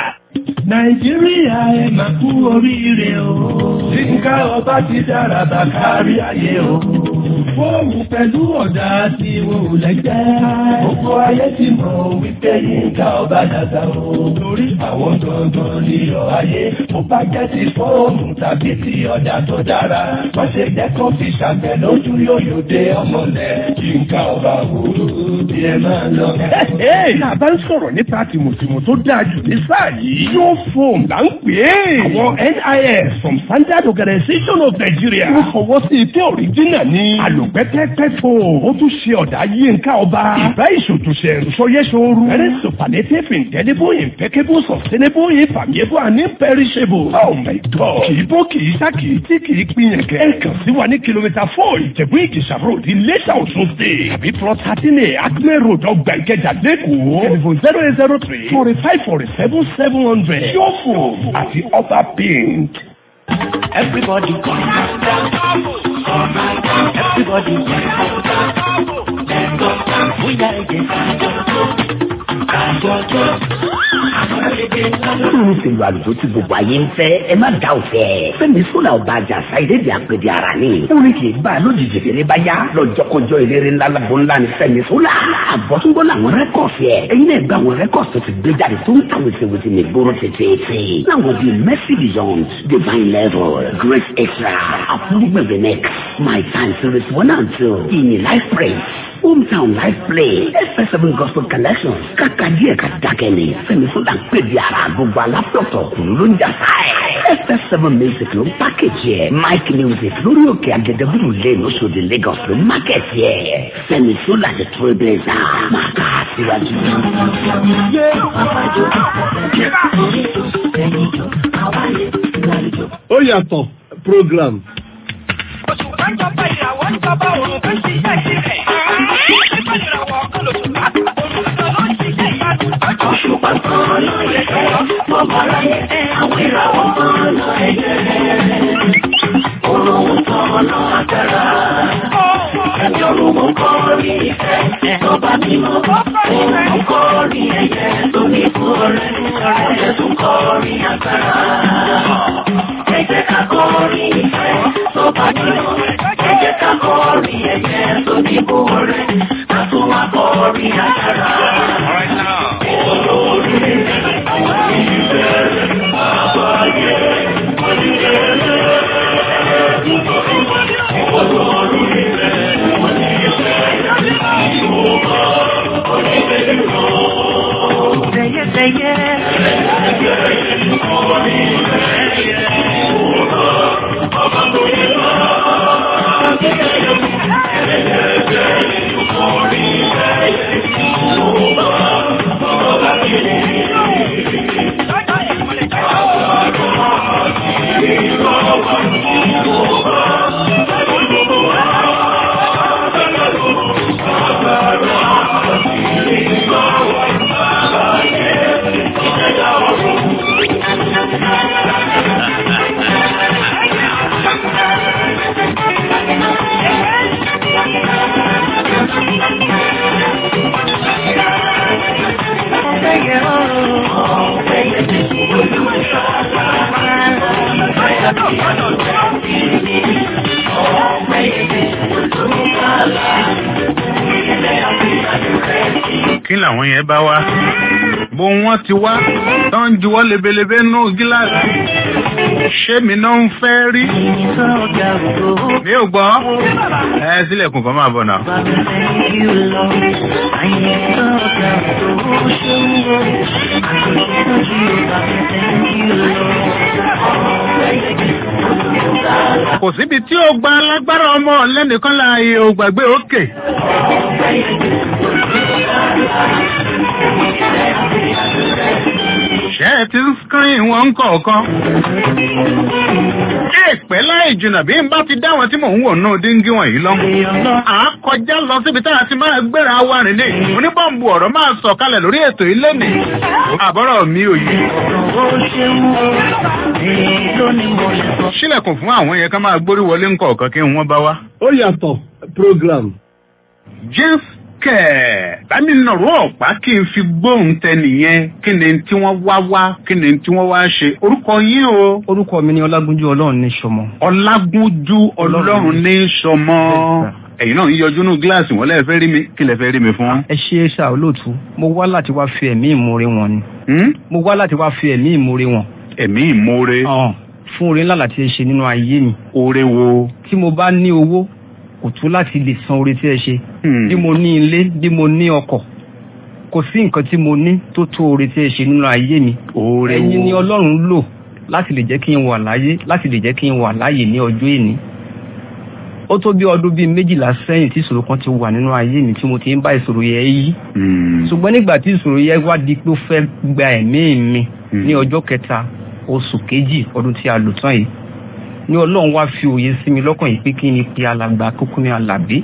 Speaker 2: Nàìjíríà ẹ máa kú oríire o. Yínká ọba ti dára bá kárí ayé o. Fóònù pẹ̀lú ọ̀dà tí wò lẹ́gbẹ́. Gbogbo ayé ti mọ̀ wípé Yínká ọba dàda o. Lórí àwọn gangan ní ọ̀ ayé. Mo bá jẹ́ ti fóònù tàbí ti ọ̀dà tó dára. Wọ́n ṣe dẹ́kun fi ṣàgbẹ̀ lójú yóò dé ọmọlẹ̀. Yínká ọba wò ó bí ẹ máa lọ.
Speaker 3: Náà bá ń sọ̀rọ̀ nípa tìmùtìmù tó dáa jù ní sáà yìí. Yóò fòm là ń pè é. Àwọn NIS from Standard Organization of Nigeria. Wọ́n fọwọ́ sí ike òrìjínà ní. Àlùpẹ́pẹ́pẹ́ fò. Ó tún ṣe ọ̀dà yínká ọba. Ìbá ìṣòtúnṣe ìrùsọyẹ́sọ̀rù. Very superlative indelible impeccable sustainable infamable and imperishable. Oh my God. Kì í bó kì í sá kì í tí kì í pín yẹn kẹ́. Ẹ kàn sí wa ní kìlómítà four Ìjẹ̀bú Ìjẹ̀ṣà road Iléṣà Ọ̀ṣun state. Tàbí plot thirteen A Acme road ọgbà Ìkẹjà Lẹ́kọ̀ọ́. Telephone zero eight zero three forty five forty seven seven hundred. Yóò fò àti ọba paint.
Speaker 2: Everybody come Everybody Bóyá ẹ̀jẹ̀ kájọ́jọ́.
Speaker 10: Olórin ṣèlú àlùjọ tí gbogbo ayé ń fẹ́, ẹ má dá òfẹ́. Fẹ́mi Sọ́là ọba àjàsá ìdédé àpèdè ara ni. Orin kì í bá a lójijì fèrè bá yá. Lọ́jọ́kọjọ́ ìlérí ńlá lábọ́ ńlá ni Fẹ́mi Sọ́là. Àbọ̀túngbọ́ làwọn rẹ́kọ̀sì ẹ̀. Ẹyin náà gba àwọn rẹ́kọ̀sì tó ti gbé jáde tó ń ta wèsèwèsè ní gbóró tètè. Láwọn bíi Mercy Beyond, Divine Level, Grace Extra, Àfúrúgbẹ̀gbẹ̀ Next, My Time Series One and Two, Ìyìn Life Praise. Hometown Life Play, FS7 Gospel Collection, kàkà díẹ̀ ká dákẹ́ ni, Fẹ́mi Sọ́là ń pè di ara gbogbo alápọ̀tọ̀ kùn ló ń jà sáẹ̀. FS7 Music ló ń pákéjì ẹ̀, Mike Music lórí òkè Agẹdẹbùrù lane Oṣòdì Lagos ló ń mákẹ́tì ẹ̀. Fẹ́mi Sọ́là the trailblazer, máa kà á síwájú.
Speaker 4: ó yàtọ̀ program.
Speaker 11: Oṣù kan jọba ìràwọ̀ ń jọba òun tó ń ṣiṣẹ́ sílẹ̀. Nípa ìràwọ̀ ọkọ̀ lòṣù láti olùsọ ló ń ṣiṣẹ́ ìyanu.
Speaker 2: Òṣùpá kan lọ yẹ kẹ́, bọ́bá láyé, àwọn ìràwọ̀ kan lọ ẹ̀jẹ̀. Òrùn kan lọ àtẹ̀rà. Ẹ̀mí òrùn kọ́ rí ìfẹ́, tọ́ba mímọ́. Òrùn kọ́ rí ẹyẹ tó ní fún ọrẹ. Ẹyẹ tún kọ́ rí àtẹ̀rà. Ẹ jẹ́ ká kọ́ rí ìfẹ́, tọ́ba Ẹ jẹ́ ká kọrin ẹ̀yẹ tó ní kó rẹ̀, ká tún wá kọrin àjàrà. Olórí àwọn ìbẹ̀rẹ̀ bàbá yẹ onílẹ̀ Olórí ìbẹ̀rẹ̀ onílẹ̀ ìwọ̀n
Speaker 5: kí làwọn yẹn bá wá bó wọn ti wá tó ń juwọ́ lebelebe nù gíláàsì ṣé mi náà ń fẹ́ rí mi ò gbọ́ ẹ sílẹ̀kùn kan máa bọ̀ náà. kò síbi tí ó gba alágbára ọmọ lẹ́nìkan láàyè ò gbàgbé òkè. ṣé ẹ ti ń screen wọn kọ̀ọ̀kan. kí ìpẹ́ láì jìnnà bí n bá ti dá wọn tí mò ń wò náà díngí wọ̀nyí lọ. à á kọjá lọ síbi tá a ti máa gbéra wa rìn ní. oníbọ̀m̀bù ọ̀rọ̀ máa sọ̀ kalẹ̀ lórí ètò ilé nì. àbọ̀rọ̀ mi ò yí. sílẹ̀kùn fún àwọn yẹn ká máa gbórí wọlé ńkọ̀ọ̀kan kí wọ́n bá wá.
Speaker 4: ó yàtọ̀ program.
Speaker 5: james kẹ̀ bámi nọ̀rọ̀ ọ̀pá kí n fi gbóhùn tẹ nìyẹn kí ni tí wọ́n wá wá kí ni tí wọ́n wá ṣe orúkọ yín o.
Speaker 12: orúkọ mi ni ọlágúnjú ọlọ́run ní sọmọ.
Speaker 5: ọlágúnjú ọlọ́run ní sọmọ ẹ̀yin náà ń yọjú nù gíláàsì wọn lẹ́ẹ̀ fẹ́ rí mi kí lẹ fẹ́ rí mi fún.
Speaker 12: ẹ ṣe é ṣá olóòtú mo wá láti wá fi ẹ̀mí ìmoore wọn ni. mo wá láti wá fi ẹ̀mí ìmoore wọn.
Speaker 5: ẹ̀mí ìmoore.
Speaker 12: fún oore ńlá láti ṣe nínú ayé mi.
Speaker 5: oore wo.
Speaker 12: tí mo bá ní owó kò tó láti lè san oore tí ẹ ṣe. bí mo ní ilé bí mo ní ọkọ̀ kò sí nǹkan tí mo ní tó tó oore tí ẹ ṣe nínú ayé mi.
Speaker 5: oore wo.
Speaker 12: ẹ̀yin ni ọlọ́run lò láti lè jẹ́ kí n wà láyé láti lè jẹ́ kí n wà láyé ní ọjọ́ èní ó tó bí ọdún bíi méjìlá sẹ́yìn tí ìṣòro kan ti wà nínú ayé mi tí mo ti ń bá ìṣòro yẹn yí. ṣùgbọ́n nígbà tí ìṣòro yẹn wá di pé ó fẹ́ gba ẹ̀mí mi ní ọjọ́ kẹta oṣù kejì ọdún tí a lò tán yìí ní ọlọ́run wá fi òye sí mi lọ́kàn yìí pé kí ni pe alàgbà kókó ní alàbí.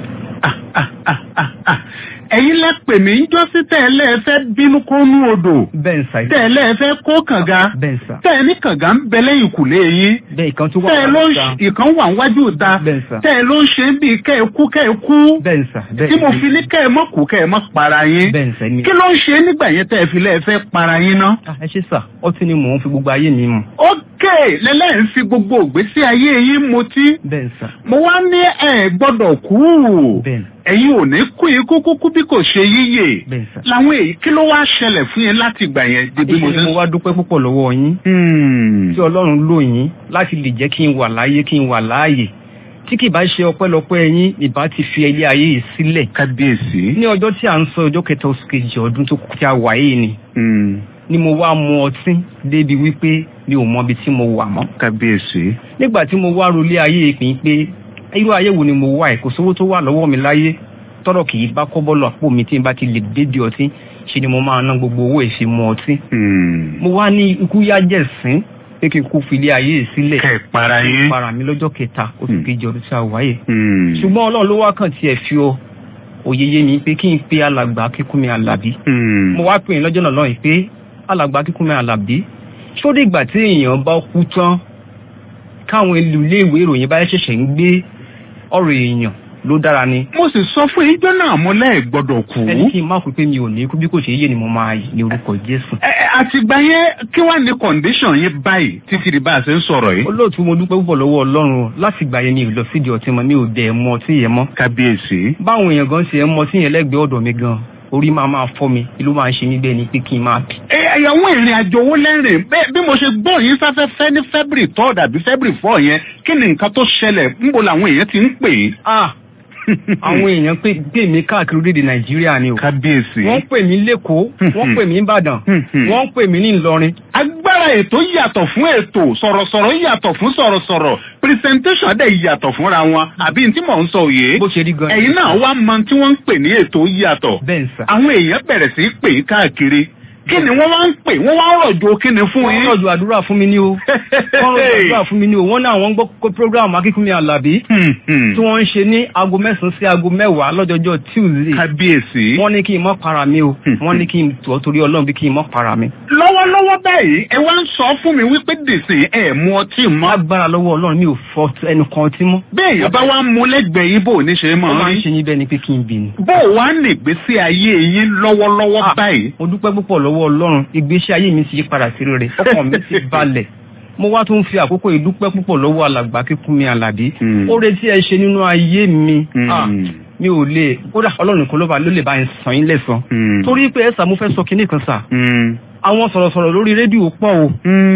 Speaker 5: ẹ̀yin lẹ pè mí ń jọ́sí tẹ́lẹ̀ fẹ́ bínú kónú odò.
Speaker 12: bẹ́ẹ̀ sà.
Speaker 5: tẹ́lẹ̀ fẹ́ kó kànga.
Speaker 12: bẹ́ẹ̀ sà.
Speaker 5: tẹ́ẹ̀ ní kànga ń bẹ lẹ́yìn kùlé yín.
Speaker 12: bẹ́ẹ̀ ìkan tó wà
Speaker 5: tẹ́ẹ̀ ló ń ìkan wà wájú ta.
Speaker 12: bẹ́ẹ̀ sà.
Speaker 5: tẹ́ẹ̀ ló ń ṣe bí kẹ́ ẹ kú kẹ́ ẹ kú.
Speaker 12: bẹ́ẹ̀ sà.
Speaker 5: tí mo fi ní kẹ́ ẹ mọ́ kú kẹ́ ẹ mọ́ para yín.
Speaker 12: bẹ́ẹ̀ sà ni.
Speaker 5: kí ló ń ṣe nígbà yẹn tẹ́ẹ̀ fi lẹ́ẹ̀ fẹ́ para yín ná.
Speaker 12: ẹ ṣe sà ọtí ni mò ń fi gbogbo ayé mi mu.
Speaker 5: ókè lẹ́lẹ́ ń fi gbogbo ògbésí ayé yín mutí.
Speaker 12: bẹ́ẹ̀ sà.
Speaker 5: mo wá ní ẹ gbọ́dọ̀ kú.
Speaker 12: bẹ́ẹ̀
Speaker 5: ẹ̀yin ò ní kú ikú kúkú bí kò ṣe yíyè làwọn èyí kí ló wá ṣẹlẹ̀ fún yín láti gbà yẹn
Speaker 12: débi mo. mo wá dúpẹ́ púpọ̀ lọ́wọ́ yín tí ọlọ́run lò yín láti lè jẹ́ kí n wà láyé kí n wà láàyè tí kì bá ṣe ọpẹ́lọpẹ́ yín ìbá ti fi ilé ayé yìí sílẹ̀.
Speaker 5: kábíyèsí.
Speaker 12: ní ọjọ́ tí à ń sọ ọjọ́ kẹta oṣù kejì ọdún tó tí a wà yìí ni. ni mo wá mu ọtí débi wípé mi ò mọ ibi tí mo wà mọ́.
Speaker 5: kábíyèsí.
Speaker 12: nígbà tí mo wá rolé ayé ìpín pé irú ayé wo ni mo wà ẹ kò sówó tó wà lọ́wọ́ mi láyé tọrọ kì í bá kọ́ bọ́ọ̀lù àpò mi tí n bá ti lè débi ọtí ṣe ni mo máa ná gbogbo owó ìfimu ọtí. mo wá ní ikú yá jẹ̀sín pé kí n kú filé ayé sílẹ̀.
Speaker 5: kẹ́ ẹ̀ para yín.
Speaker 12: para mi lọ́jọ́ kẹta oṣù kejì ọdún tí a wáyé. ṣùgbọ́n ọlọ́run ló wá kàn tiẹ̀ fi ọ òyeye mi pé kí n pe alàgbà kíkúnmi alábí. mo wá pè é lọ́jọ́ náà lọ́yìn pé alàgbà kíkúnmi alábí ṣó dìgbà tí èèyàn bá kú tán káwọn ilé ìwé ìròyìn bá ṣẹ̀ṣẹ̀ ń gbé ọ̀rọ̀ èèyàn ló dára ni.
Speaker 5: mo sì sọ fún ijó náà mo lẹ́ẹ̀ gbọ́dọ̀ kú.
Speaker 12: ẹni kí n má kú pé mi ò ní kú bí kò ṣe yé ni mo máa yìí ní orúkọ jésù.
Speaker 5: ẹ ẹ, àtìgbà yẹn kí wàá ní condition yín báyìí títí di bá a ṣe ń sọ̀rọ̀ yìí.
Speaker 12: olóòtú mo dúpẹ́ púpọ̀ lọ́wọ́ ọlọ́run o. láti gbà yẹn mi ò lọ sídìí ọtí mọ́ mi ò dẹ̀ mọ ọtí yẹn mọ́.
Speaker 5: kábíyèsí.
Speaker 12: báwọn èèyàn gan ṣe ń mọ ọtí yẹn lẹ́gbẹ̀ẹ́ ọ̀dọ̀ mi gan orí máa máa fọ́ mi ìlú máa ń ṣe mí bẹ́ẹ̀ ni pé kí n máa bì.
Speaker 5: ẹ ẹ̀yàwó ìrìn àjò owó lẹ́rìn bẹ́ẹ̀ bí mo ṣe gbọ́ yín sáfẹ́fẹ́ ní february third àbí february four yẹn kí ni nǹkan tó ṣẹlẹ̀ níbo làwọn èèyàn ti ń pè é.
Speaker 12: ah àwọn èèyàn pè pè mí káàkiri orílẹ̀-èdè nàìjíríà ni o.
Speaker 5: kábíyèsí.
Speaker 12: wọ́n pè mí lẹ́kọ̀ọ́ wọ́n pè mí ìbàdàn wọ́n pè mí ní ìlọrin.
Speaker 5: agbára ètò yàtọ̀ fún ètò sọ̀rọ̀sọ̀rọ̀ yàtọ̀ fún sọ̀rọ̀sọ̀rọ̀ presentation dẹ̀ yàtọ̀ fúnra wọn àbí tí mò ń sọ òye.
Speaker 12: bó ṣe rí gan.
Speaker 5: ẹ̀yin náà wá mọ tí wọ́n ń pè ní ètò yàtọ̀.
Speaker 12: bẹ́ẹ̀ sà.
Speaker 5: àwọn èèyàn bẹ̀rẹ̀ sí í pè é káàkiri kí ni wọ́n wá ń pè wọ́n wá ń rọ̀jò kí ni fún yín.
Speaker 12: wọ́n rọ̀jò àdúrà fún mi ní o. wọ́n rọ̀jò àdúrà fún mi ní o. wọ́n náà wọ́n gbọ́ kó program akínkúnmi alábí. tí wọ́n ń ṣe ní aago mẹ́sàn-án sí aago mẹ́wàá lọ́jọ́jọ́ tuesday.
Speaker 5: kábíyèsí.
Speaker 12: wọ́n ní kí n mọ́ para mi o. wọ́n ní kí n tọ́ torí ọlọ́run bí kí n mọ́ para mi.
Speaker 5: lọ́wọ́lọ́wọ́ báyìí ẹ wá ń sọ fún mi wípé dèsè ẹ̀ mú ọtí mọ́.
Speaker 12: agbára lọ́wọ́ ọlọ́run mi ò fọ ẹnu kan ọtí mọ́.
Speaker 5: bẹ́ẹ̀ yẹn bá wá mú lẹ́gbẹ̀ẹ́ yín bò ní ṣe máa
Speaker 12: ó máa ń
Speaker 5: rí.
Speaker 12: ṣe yín bẹ́ẹ̀ ni pé kí n bì ní.
Speaker 5: bó o wá nìgbésí ayé yín lọ́wọ́lọ́wọ́ báyìí.
Speaker 12: mo dúpẹ́ púpọ̀ lọ́wọ́ ọlọ́run ìgbésí ayé mi ti yí padà sí rere ọkàn mi ti balẹ̀ mo wá tún fi àkókò ìdúpẹ́ púpọ̀ lọ́wọ́ alàgbà kíkún mi àlàbí ó retí ẹ ṣe nínú ayé mi Ah, mi ò lè kódà ọlọ́run nìkan ló bá ló lè bá ń sàn yín lẹ́sàn torí pé ẹ̀sà mo fẹ́ sọ kinní kan sà àwọn sọ̀rọ̀sọ̀rọ̀ lórí rédíò pọ̀ o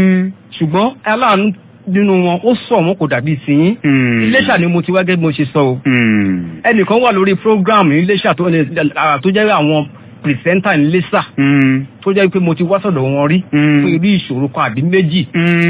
Speaker 12: ṣùgbọ́n aláàánú nínú wọn ó sọ wọn kò dàbí tiyín iléṣà ni mo ti wá gẹ́gẹ́ bí mo ṣe sọ o ẹnìkan wà lórí program iléṣà tó tó jẹ́ àwọn pìrìsẹ́ńtà iléṣà tó jẹ́ pé mo ti wá sọ̀dọ̀ wọn rí fún irú ìṣòro kan àbí méjì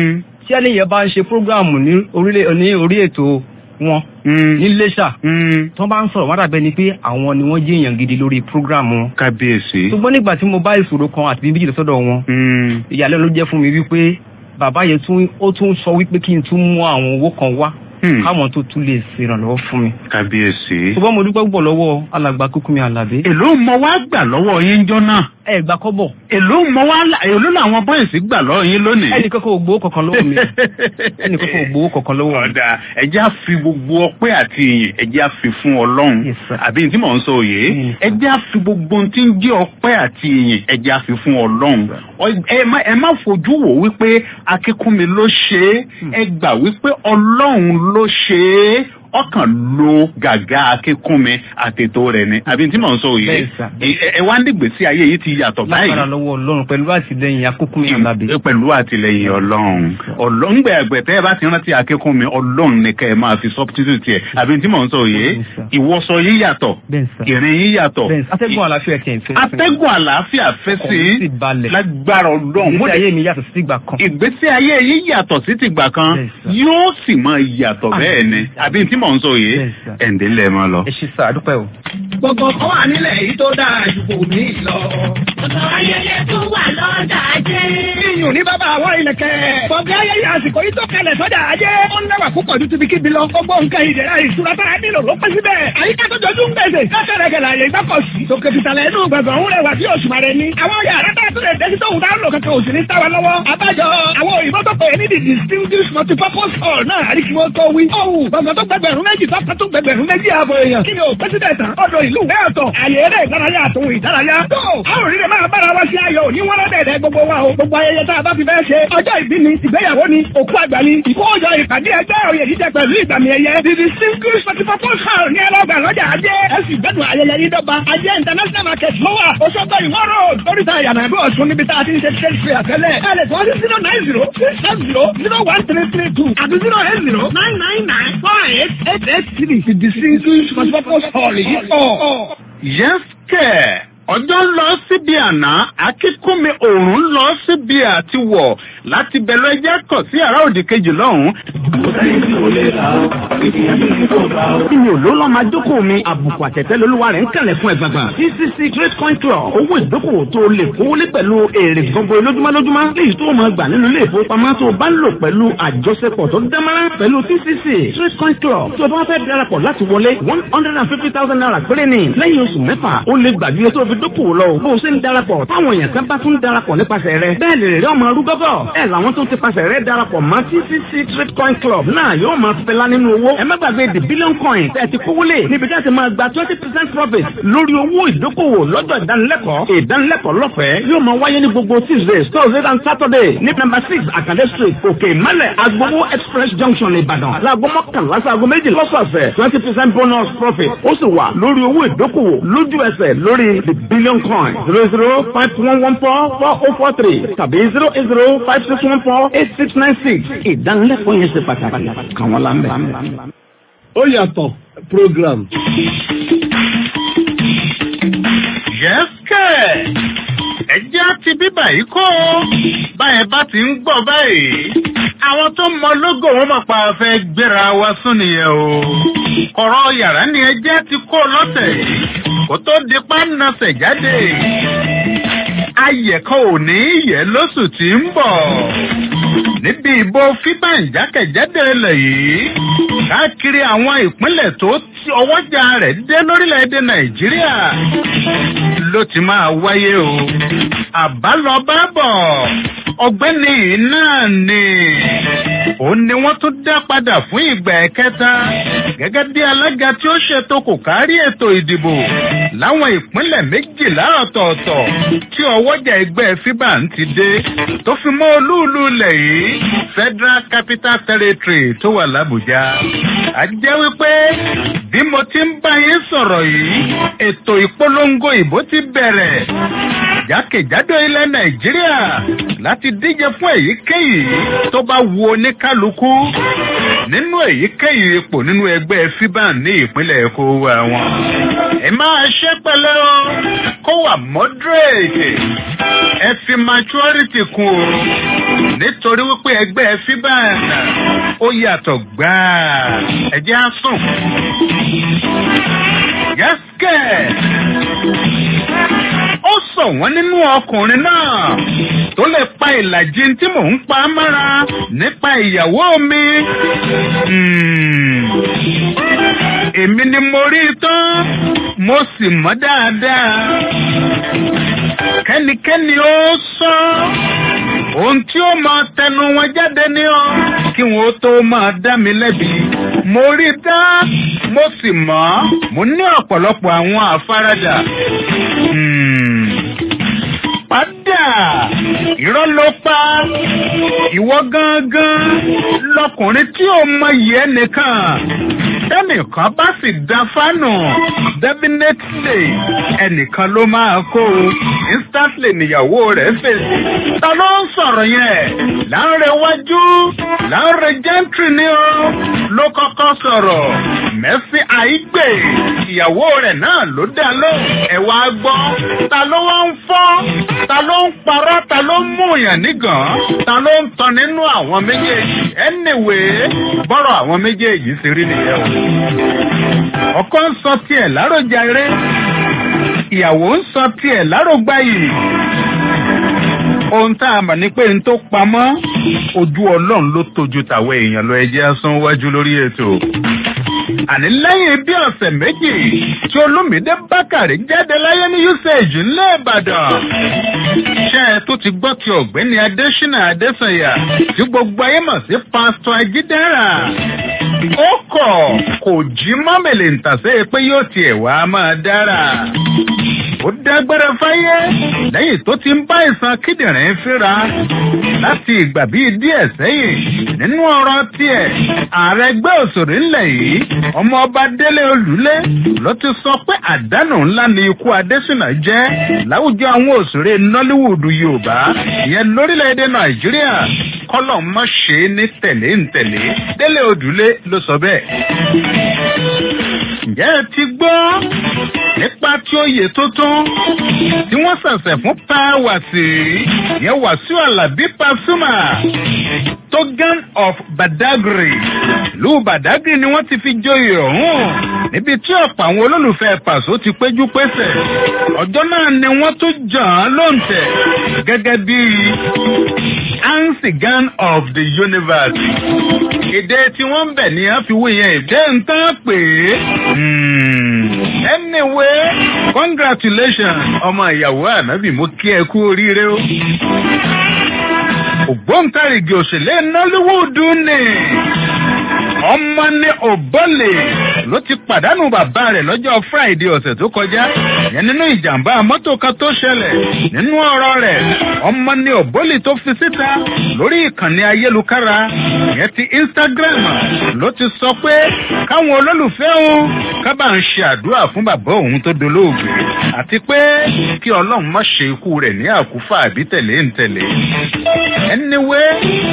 Speaker 12: tí ẹni yẹn bá ń ṣe program ní orílẹ̀ ní orí ètò wọn ní iléṣà tó bá ń sọ̀rọ̀ wọ́n dàbẹ́ ni pé àwọn ni wọ́n jẹ́ èèyàn gidi lórí program wọn
Speaker 5: kábíyèsí.
Speaker 12: ṣùgbọ́n nígbà tí mo bá ìṣòro kan àti méjì lọ sọ́dọ̀ wọn ìyàlẹ́nu ló jẹ́ fún mi wípé bàbá yẹn tún ó tún sọ wípé kí n tún mú àwọn owó kan wá káwọn tó tún lè ṣèrànlọ́wọ́ fún mi.
Speaker 5: kábíyèsí.
Speaker 12: ṣùgbọ́n mo dúpẹ́ púpọ̀ lọ́wọ́ alàgbà kúkúmi àlàbé.
Speaker 5: èló mọ wá gbà lọ́wọ́ yín jọ náà.
Speaker 12: ẹ gbà kọ́bọ̀.
Speaker 5: èló mọ wá là- èló làwọn bọ́ìsì gbà lọ́wọ́ yín lónìí.
Speaker 12: ẹnì kankan ò gbowó kankan lọ́wọ́ mi ẹnì kankan ò gbowó kankan lọ́wọ́ mi.
Speaker 5: ọ̀dà ẹ̀jẹ̀ á fi gbogbo ọpẹ́ àti ìyìn ẹ̀jẹ̀ á fi fún ọlọ́run àbí tí mò ń sọ òye ẹ̀jẹ̀ á fi gbogbo ohun tí ń jẹ́ ọpẹ́ àti ìyìn ẹ̀jẹ̀ á fi fún ọlọ́run Ọ- ẹ má- ẹ má fojú wò wípé akínkúnmi ló ṣe é ẹ gbà wípé ọlọ́run ló ṣe é ọkàn lo gàgà akínkúnmi àtètò rẹ̀ ni àbí tí mò ń sọ òye
Speaker 12: Bẹ́ẹ̀ sà,
Speaker 5: ẹ ẹ wá nígbèsí ayé yìí ti yàtọ̀ báyìí
Speaker 12: lágbára lọ́wọ́ ọlọ́run pẹ̀lú àtìlẹyìn akókúmi àlàbé.
Speaker 5: pẹ̀lú àtìlẹyìn ọlọ́run ọlọ́run gbẹ ẹgbẹ̀tẹ́ ẹ bá ti rántí akẹ́kọ̀ọ́ mi ọlọ́run ní kẹ́ ẹ máa fi substitute ẹ̀ àbí tí mò ń sọ òye ìwọṣọ yín yàtọ̀ ìrìn yín yàtọ̀
Speaker 12: bẹ́ẹ̀ sà, atẹ́gùn àlàáfíà tiẹ̀ ń fẹ́.
Speaker 5: atẹ́gùn àlàáfíà fẹ́ sí
Speaker 12: Ọkàn mi sì balẹ̀.
Speaker 5: lágbára ọlọ́run
Speaker 12: ìgbésí ayé mi yàtọ̀ sí ìgbà kan.
Speaker 5: ìgbésí ayé yín yàtọ̀ sí tìgbà kan yóò sì máa yàtọ̀ bẹ́ẹ̀ ni àbí tí mò ń sọ òye ẹ̀ǹdẹ́ lẹ̀ máa lọ.
Speaker 12: ẹ ṣe sà àdúpẹ́ o.
Speaker 2: Gbogbo kan wà nílẹ̀ yìí tó dáa ju kò ní lọ.
Speaker 1: Ọ̀sán ayẹyẹ tó wà lọ́jà ajé.
Speaker 2: Iyùn ní bàbá àwọn ìlẹ̀kẹ̀. Bọ̀dé ayẹyẹ àsìkò yìí tó kalẹ̀ sọ́jà ajé. Ó ń lẹ́wà púpọ̀ ju tibikíbi lọ. Gbogbo nǹkan ìdẹ̀ra ìṣúra tára nílò ló pẹ́ síbẹ̀. Àyíká tó jọjú ń gbèsè. Kẹ́kẹ́rẹ́ gẹ̀lẹ́ àyè ìgbàkọ̀sí. Tòkè fìtàlẹ̀ inú gbẹ̀gbẹ̀ ń rẹwà bí oṣù màrẹ ni. Àwọn yàrá tá a tún lè dé sí tóun dá lò kankan òsì ní táwa lọ́wọ́. Àbájọ àwọn òyìnbó tó pè é ní the distinguished multipurpose hall náà àríkìwọ́ tó wí. Ọ̀hún gbọ̀ngàn tó gbẹgbẹ̀rún méjì tó kàn tó gbẹgbẹ̀rún méjì ààbọ̀ èèyàn. Kí ni o pẹ́sídẹ̀ tán? Ọ̀dọ̀ ìlú ìwé ọ̀tọ̀. Àyè eré ìdárayá àtòhun ìdárayá. Tó a ò rí rẹ̀ máa bára wa sí ayọ̀ òní wọ́n lọ́dẹ̀ẹ̀dẹ̀ gbogbo wa o. Gbogbo ayẹyẹ tá a bá fi fẹ́ ṣe. Ọjọ́ ìbí ni, ìgbéyàwó ni, òkú àgbà ni, ìkójọ ìpàdé ẹgbẹ́ òye jíjẹ pẹ̀lú ìgbàmì ẹ̀yẹ. The distinguished multipurpose hall ní ẹlọ́gbà lọ́jà ajé. Ẹ sì gbẹ́dùn ayẹyẹ yìí dọ́gba. Ajé international market ló wà. Òṣogbo ìwọ́n road. Oríta ìyànà àgbẹ̀ ọ̀ṣun níbi tá a ti ń ṣe trade fair tẹ́lẹ̀. Ẹ lè tọ́ sí zero nine zero six seven zero zero one three three two àti zero eight zero nine nine nine four eight eight eight three. The distinguished multipurpose hall yìí pọ̀.
Speaker 5: yẹ́sìkẹ̀ ọjọ́ ń lọ síbi àná akínkúnmi òòrùn ń lọ síbi àtiwọ̀ láti bẹ̀rẹ̀ ẹjẹ́ kọ̀ sí àrà òdì kejì lọ́hùn.
Speaker 13: Ìmì òló lọ́ máa jókòó mi, àbùkù àtẹ̀tẹ̀ lolúwa rẹ̀ ń kẹ̀lẹ̀ fún ẹ̀gbàgbà. CCC Trade Control owó ìdókòwò tó lè kówólé pẹ̀lú èrè gbogbo lójúmọ́ lójúmọ́. Léyìí tó máa gbà nínú ilé ìfowópamọ́ tó bá ń lò pẹ̀lú àjọṣepọ̀ tó dámọ́rán pẹ̀lú CCC Trade Control. Tó o bá fẹ́ darapọ̀ láti wọlé one hundred and fifty thousand naira péré ni. Lẹ́yìn oṣù mẹ́fà, o lè gbàgbé tó fi dókòwò lọ bó o ṣe ń darapọ̀ táwọn èèyàn kan bá tún darapọ̀ nípasẹ̀ rẹ bẹ́ẹ̀ lè rí ọmọ rúgọ́gọ́ ẹ̀ làwọn tó ti pasẹ̀ rẹ darapọ̀ mọ́ TCC Trade Coin Club náà yóò máa fẹlá nínú owó ẹ má gbàgbé the billion coin tẹ́ ẹ ti kówó lé níbi tí a ti máa gba twenty percent profit lórí owó ìdókòwò lọ́jọ́ ìdánilẹ́kọ̀ọ́ ìdánilẹ́kọ̀ọ́ lọ́fẹ̀ẹ́ yóò máa wáyé ní gbogbo Tuesday Thursday and Saturday ní number six Akande Street Òkè Ìmọ̀lẹ̀ Agbowó Express Junction Ìbàdàn láago mọ́kànlá sáago méjì lọ́sọ̀ọ̀sẹ̀ twenty percent bonus profit ó sì wà lórí owó ìdókòwò lójú ẹsẹ̀ lórí the billion coin zero zero five one one four four oh four three tàbí zero eight zero five six one four eight six nine six ìdánilẹ́kọ̀ọ́ yẹn ṣe pàtàkì kàwọn lámbẹ́.
Speaker 4: ó yàtọ̀ program.
Speaker 5: yẹ́sìkẹ̀ ẹjẹ́ ti bíbà yìí kó báyẹn bá ti ń gbọ́ báyìí àwọn tó mọ lógo wọn máa pa fẹ́ gbéra wa sún nìyẹn o ọ̀rọ̀ yàrá ni ẹjẹ́ ti kó lọ́tẹ̀ yìí kó tó di pánasẹ̀ jáde ayẹ̀kọ́ ò ní yẹ lóṣù tí ń bọ̀ níbi ìbò fíbàǹjákẹ̀jáde ilẹ̀ yìí káàkiri àwọn ìpínlẹ̀ tó tí ọwọ́jà rẹ̀ dé lórílẹ̀‐èdè nàìjíríà ló ti máa wáyé o àbálọbábọ̀ ọgbẹ́ni yìí náà ni òun ni wọ́n tún dá padà fún ìgbà ẹ̀kẹta gẹ́gẹ́ bí alága tí ó ṣètò kò kárí ètò ìdìbò láwọn ìpínlẹ̀ méjìlá ọ̀tọ̀ọ̀tọ̀ tí ọwọ́jà ẹgbẹ́ fiban ti dé tó fi mọ́ olúùlú ilẹ̀ yìí federal capital territory tó wà lábùjá. a jẹ́ wípé bí mo ti ń bá yín sọ̀rọ̀ yìí ètò ìpolongo ìbò ti bẹ̀rẹ̀ jákèjádò ilẹ̀ nàìjíríà láti díje fún èyíkéyìí tó bá wu oníkálukú nínú èyíkéyìí ipò nínú ẹgbẹ́ fiban ní ìpínlẹ̀ èkó wa wọn. ẹ máa ṣe pẹ̀lẹ́ o kó wà moderate ẹ fi maturity kún o nítorí wípé ẹgbẹ́ fiban ó yàtọ̀ gbáà ẹ jẹ́ á sùn. yẹ́sìkẹ̀ ó sọ wọ́n nínú ọkùnrin náà tó lè pa ìlàjì tí mò ń pa mára nípa ìyàwó mi. èmi ni mo rí i tán mo sì mọ́ dáadáa. kẹ́nikẹ́ni ó sọ ohun tí ó máa tẹnu wọn jáde ní ọ kí wọn ó tó máa dá mi lẹ́bi. mo rí i dá mo sì mọ̀ mo ní ọ̀pọ̀lọpọ̀ àwọn àfaradà. padà irọ́ ló pa ìwọ gangan lọkùnrin tí ó mọyì ẹnìkan tẹnìkan bá sì da fánù definitely ẹnìkan ló máa kó o instantly níyàwó rẹ̀ fèsì ta ló ń sọ̀rọ̀ yẹn láńrẹ̀ wájú láńrẹ̀ gentry ni ó ló kọ́kọ́ sọ̀rọ̀ mẹ́sì àìgbè ìyàwó rẹ̀ náà ló dá lóhùn ẹ̀ wá gbọ́ ta ló wá ń fọ́ ta ló ń parọ́ ta ló ń mú yàn nígàn ta ló ń tan nínú àwọn méjèèjì anyway bọ́rọ̀ àwọn méjèèjì ti rí nìyẹn o. ọkọ ń sọ tiẹ̀ láròjàre ìyàwó ń sọ tiẹ̀ lárògbáyì ohun tá a mọ̀ ní pé n tó pamọ́ ojú ọlọ́run ló tójú tàwọn èèyàn lọ ẹjẹ́ sún wájú lórí ètò àní lẹ́yìn bí ọ̀sẹ̀ méjì tí olómìdé bákàrí jáde láyé ní usage ńlẹ̀ ìbàdàn ṣé ẹ tó ti gbọ́ ti ọ̀gbẹ́ni adésínà adésanya tí gbogbo ayé mọ̀ sí pásítọ̀ ajídára ó kọ̀ kò jí mọ́mìlì ntàsé pé yóò tiẹ̀ wá máa dára ó dágbére fáyé lẹ́yìn tó ti ń bá ìsan kíndìnrín fíra láti ìgbà bíi díẹ̀ sẹ́yìn nínú ọ̀rọ̀ tiẹ̀ ààrẹ ẹgbẹ́ òṣèré ńlẹ̀ yìí ọmọ ọba délé olùlé ló ti sọ pé àdánù ńlá ni ikú adésínà jẹ́ láwùjọ àwọn òṣèré nollywood yorùbá ìyẹn lórílẹ̀‐èdè nàìjíríà kọ́lọ̀ mọ́ ṣe é ní tẹ̀lé ń tẹ̀lé délé olùlé ló sọ bẹ́ẹ̀. ǹjẹ́ ẹ ti gbọ́ nípa tí oyè tuntun tí wọ́n ṣẹ̀ṣẹ̀ fún pàwàsí yẹn wàsíù alábí pasuma togan of badagry ìlú badagry ni wọ́n ti fi joyè ọ̀hún níbi tí ọ̀pọ̀ àwọn olólùfẹ́ pàṣọ ti péjú pésẹ̀ ọjọ́ náà ni wọ́n tún jàn án lóǹtẹ̀ gẹ́gẹ́ bí ansigan of the universe èdè tí wọ́n ń bẹ̀ ní àfiwé yẹn èdè ń tán pé anyway congratulations ọmọ ìyàwó ànábì mo kí ẹ kú oríire o. ògbóǹtarìgì òṣèlè nollywood ni ọmọ ní òbọ́lẹ̀ ló ti pàdánù bàbá rẹ̀ lọ́jọ́ friday ọ̀sẹ̀ tó kọjá yẹn nínú ìjàmbá mọ́tò kan tó ṣẹlẹ̀ nínú ọ̀rọ̀ rẹ̀ ọmọ ní òbọ́lẹ̀ tó fi síta lórí ìkànnì ayélujára yẹn ti instagram ló ti sọ pé káwọn olólùfẹ́ òun kábà ń ṣe àdúrà fún bàbá òun tó dolóògbé àti pé kí ọlọ́run má ṣe ikú rẹ̀ ní àkúfà àbí tẹ̀lé ń tẹ̀lé anyway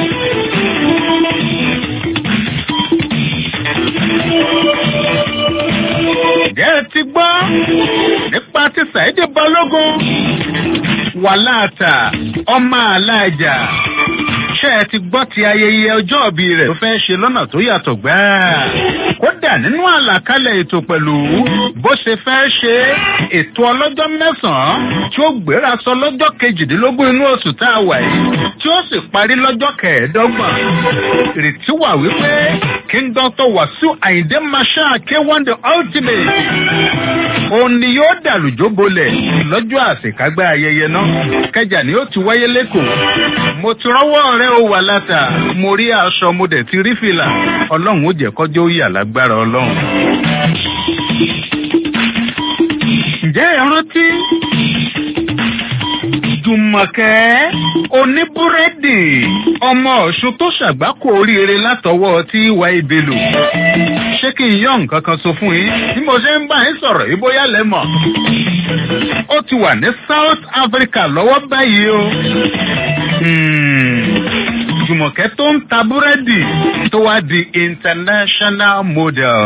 Speaker 5: ǹjẹ́ ẹ ti gbọ́ nípa ti ṣàìdí balógun wàláàtà ọmọ aláàjà ṣé ẹ ti gbọ́ ti ayẹyẹ ọjọ́ ìbí rẹ̀ tó fẹ́ ṣe lọ́nà tó yàtọ̀ gbáà kódà nínú àlàkalẹ̀ ètò pẹ̀lú bó ṣe fẹ́ ṣe ètò ọlọ́jọ́ mẹ́sàn-án tí ó gbéra sọ lọ́jọ́ kejìdínlógún inú oṣù tá a wà yìí tí ó sì parí lọ́jọ́ kẹẹ̀ẹ́dọ́gbọ̀n ìrètí wà wípé king doctor wàsíù àyíndé masha k1 the ultimate òun ni yóò dàlùjó bolẹ̀ lọ́jọ́ àṣekágbá ayẹyẹ náà kẹjà ni ó ti wáyé lẹ́kọ̀ọ́ mo ti rọ́wọ́ rẹ ó wà látà mo rí aṣọ mo dẹ̀ ti rí fìlà ọlọ́run ó jẹ́ kọjọ́ ó yà lágbára ọlọ́run. ǹjẹ́ ẹ rántí jùmọ̀kẹ́ oníbúrẹ́dì ọmọ ọ̀ṣun tó ṣàgbákò oríire látọwọ́ tí ìwà ìbèlò ṣé kí n yọ nǹkan kan sọ fún yín bí mo ṣe ń bá yín sọ̀rọ̀ yìí bóyá lẹ́mọ̀ ó ti wà ní south africa lọ́wọ́ báyìí o jùmọ̀kẹ́ tó ń ta búrẹ́dì tó wá di international model.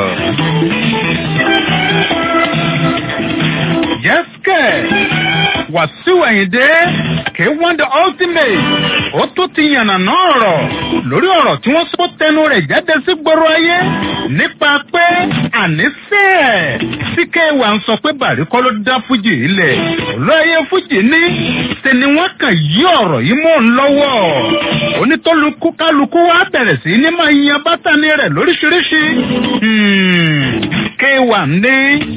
Speaker 5: Yẹ́sìkẹ̀ Wàsíù Àyìndé kì í wọ́n the ultimate ó tó ti yànnà náà rọ̀ lórí ọ̀rọ̀ tí wọ́n sọ tẹnu rẹ̀ jáde sí gbòòrò ayé nípa pé àníṣe ẹ̀ tí kéwà ń sọ pé bàrí kọ́ ló dá fújì ilẹ̀ olóyè fújì ní ṣe ni wọ́n kàn yí ọ̀rọ̀ yìí mọ́ ń lọ́wọ́ onítọ́lùkú kálukú wá bẹ̀rẹ̀ sí ní máa yan bátàní rẹ̀ lóríṣiríṣi kéwà ní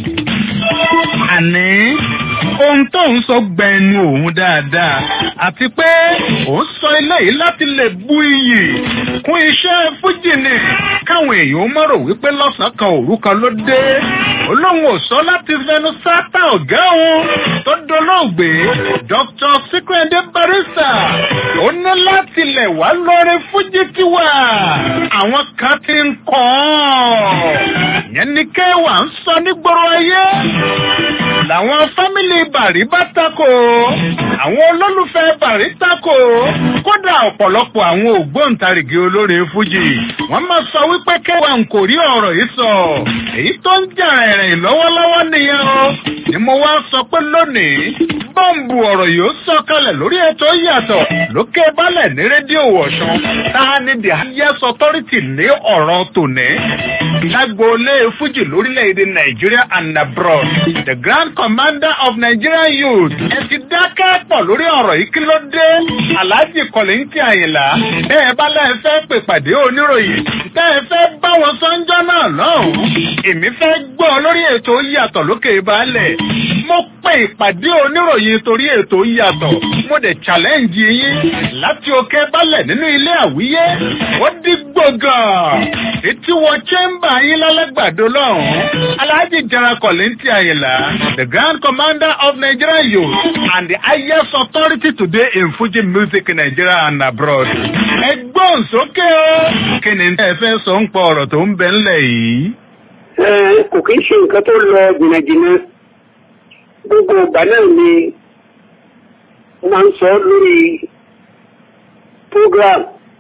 Speaker 5: àní ohun tó ń sọ gbẹnu òun dáadáa àti pé òun sọ eléyìí láti lè bu iyì kún iṣẹ́ fújì ni káwọn èèyàn mọ̀rọ̀ wípé lọ́sàn-án kan òru kan ló dé olóhùn ò sọ láti fẹnu sátá ọ̀gá òun tó dolóògbé dr sikwende barista ó ní láti lẹ̀ wá lórí fújì tiwa àwọn kan ti ń kọ́ ọ́ yẹn ni kéwàá ń sọ nígboro ayé làwọn fámìlì bàrí bá tako àwọn olólùfẹ́ bàrí tako kódà ọ̀pọ̀lọpọ̀ àwọn ògbóǹtarìgì olórin fújì wọ́n máa sọ wípé kéwàá ń kò rí ọ̀rọ̀ yìí sọ èyí tó ń jà ẹ̀rìn lọ́wọ́lọ́wọ́ nìyẹn o ni mo wá sọ pé lónìí bọ́ǹbù ọ̀rọ̀ yìí ó sọ kalẹ̀ lórí ètò yàtọ̀ lókè balẹ̀ ní rédíò wọ̀ṣun tá a ní the highest authority ní ọ̀rọ̀ tòní lágboolé fújì lórílẹ̀‐èdè nàìjíríà and abroad the grand commander of nigerian youth ẹ ti dákẹ́ pọ̀ lórí ọ̀rọ̀ yìí kí ló dé alhaji kọ̀lẹ́ńtì àyìnlá bẹ́ẹ̀ bá lẹ́ẹ̀ fẹ́ pè pàdé oníròyìn bẹ́ẹ̀ fẹ́ bá wọn sọ́njọ́ náà lọ́hùn-ún èmi fẹ́ gbọ́ lórí ètò yàtọ̀ lókè balẹ̀ mo pè ìpàdé oníròyìn torí ètò yàtọ̀ mo dẹ̀ challenge yín láti òkè balẹ̀ nínú ilé àwíyé ó dí gbọ̀ngàn etí wọ chamber yín lálẹ́gbàdo lọ́hùn-ún alhaji jara kọ̀lẹ́ńtì àyìnlá the grand commander of nigerian youth and the highest authority today in fuji music in nigeria and abroad. ẹgbọ́n sókè o kí ni ẹ fẹ́ sọ ń pọ ọ̀rọ̀ tó ń bẹ ńlẹ̀ yìí.
Speaker 14: kò kí ń ṣe nǹkan tó lọ jìnnàjìnnà gbogbo ìgbà náà ni wọ́n máa ń sọ lórí program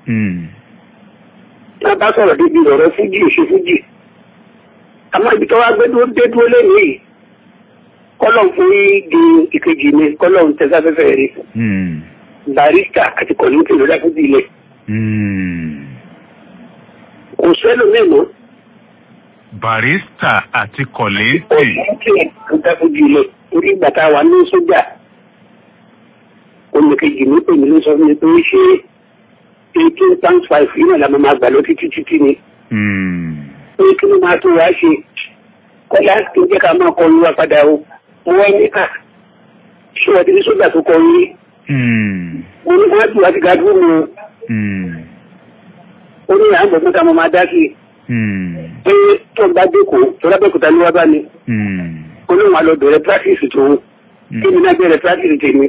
Speaker 14: náà bá sọ̀rọ̀ débi ọ̀rọ̀ fújì òṣè fújì àmọ́ ibi tó wá gbé dúró dé dúró lẹ́nu yìí kọ́lọ̀ fún di ìkejì mi kọ́lọ̀ ń tẹ́sáfẹ́fẹ́ rẹ̀ barista àti kọ̀lùkì ló dákú bí ilẹ̀ kò sẹ́lò mẹ́mọ́
Speaker 5: barista àti kọ̀lẹ́ńtì.
Speaker 14: kọ̀lùkì ló dákú bí ilẹ̀ orí ìgbà tá a wà ní sójà olùkejì mi pè mí ló sọ fún mi pé ṣé eighteen times five yìí náà la máa gbà lọ títí títí ni. pé kí ló máa tó wá ṣe kọ́lá kí n jẹ́ ká máa kọrin wa padà o mo wá ní à ṣé wọ́n ti ní sójà tó kọrin mo ní wọ́n ti wá ti ga dúró mu ó ní à ń gbọ́dọ̀ ká mo máa dá sí i pé tó ń bá dẹ́kọ̀ tó lábẹ́kúta ní wá bá mi ó ní wọn lọ bẹ̀rẹ̀ practice tó kí mi náà bẹ̀rẹ̀ practice tèmi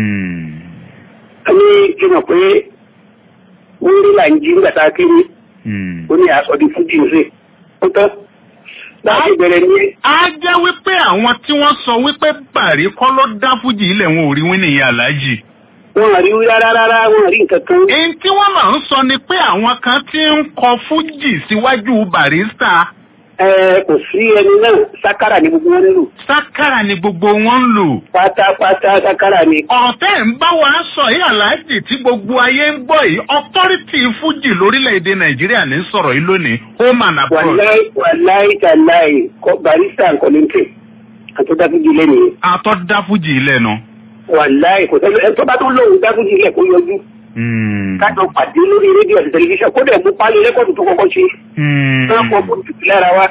Speaker 14: a ní kí n mọ̀ pé wọ́n rí là ń jí nígbà tá a kéré ó ní aṣọ di fújì ń sè ó tán láti bẹ̀rẹ̀ ní.
Speaker 5: a jẹ́ wípé àwọn tí wọ́n sọ wípé bàrí kọ́ ló dá fújì ilẹ̀ wọn ò rí wí nìyẹn aláàjì.
Speaker 14: wọn rí rárá rárá wọn rí nǹkan kan.
Speaker 5: èyí tí wọ́n máa ń sọ ni pé àwọn kan ti ń kọ fújì síwájú barista.
Speaker 14: ẹ kò sí ẹni náà sákàrà ní gbogbo wọn ń lò.
Speaker 5: sákàrà ni gbogbo wọn ń lò.
Speaker 14: pátápátá sákàrà ni.
Speaker 5: ọ̀tẹ̀ ń bá wa sọ yìí aláàjì tí gbogbo ayé ń gbọ́ yìí ọtọ́rìtì fújì lórílẹ̀‐èdè nàìjíríà ní sọ̀rọ̀ yìí lónìí home and abroad.
Speaker 14: wàláì wàláì tàláì barista nǹkan ní tè àtọ́dáfújì lẹ́nu.
Speaker 5: àtọ́dáfújì lẹ́nu.
Speaker 14: wàláì kò tẹ́lẹ̀ ẹ̀ tó bá tó lóhùn dáfújì ilẹ̀ kó yọjú. kájọ pàdé lórí rédíò àti tẹlifíṣàn kó dẹ̀ mú pálí rẹ́kọ̀dù tó kọ́kọ́ ṣe. náà kọ́ bó tutù lára wa.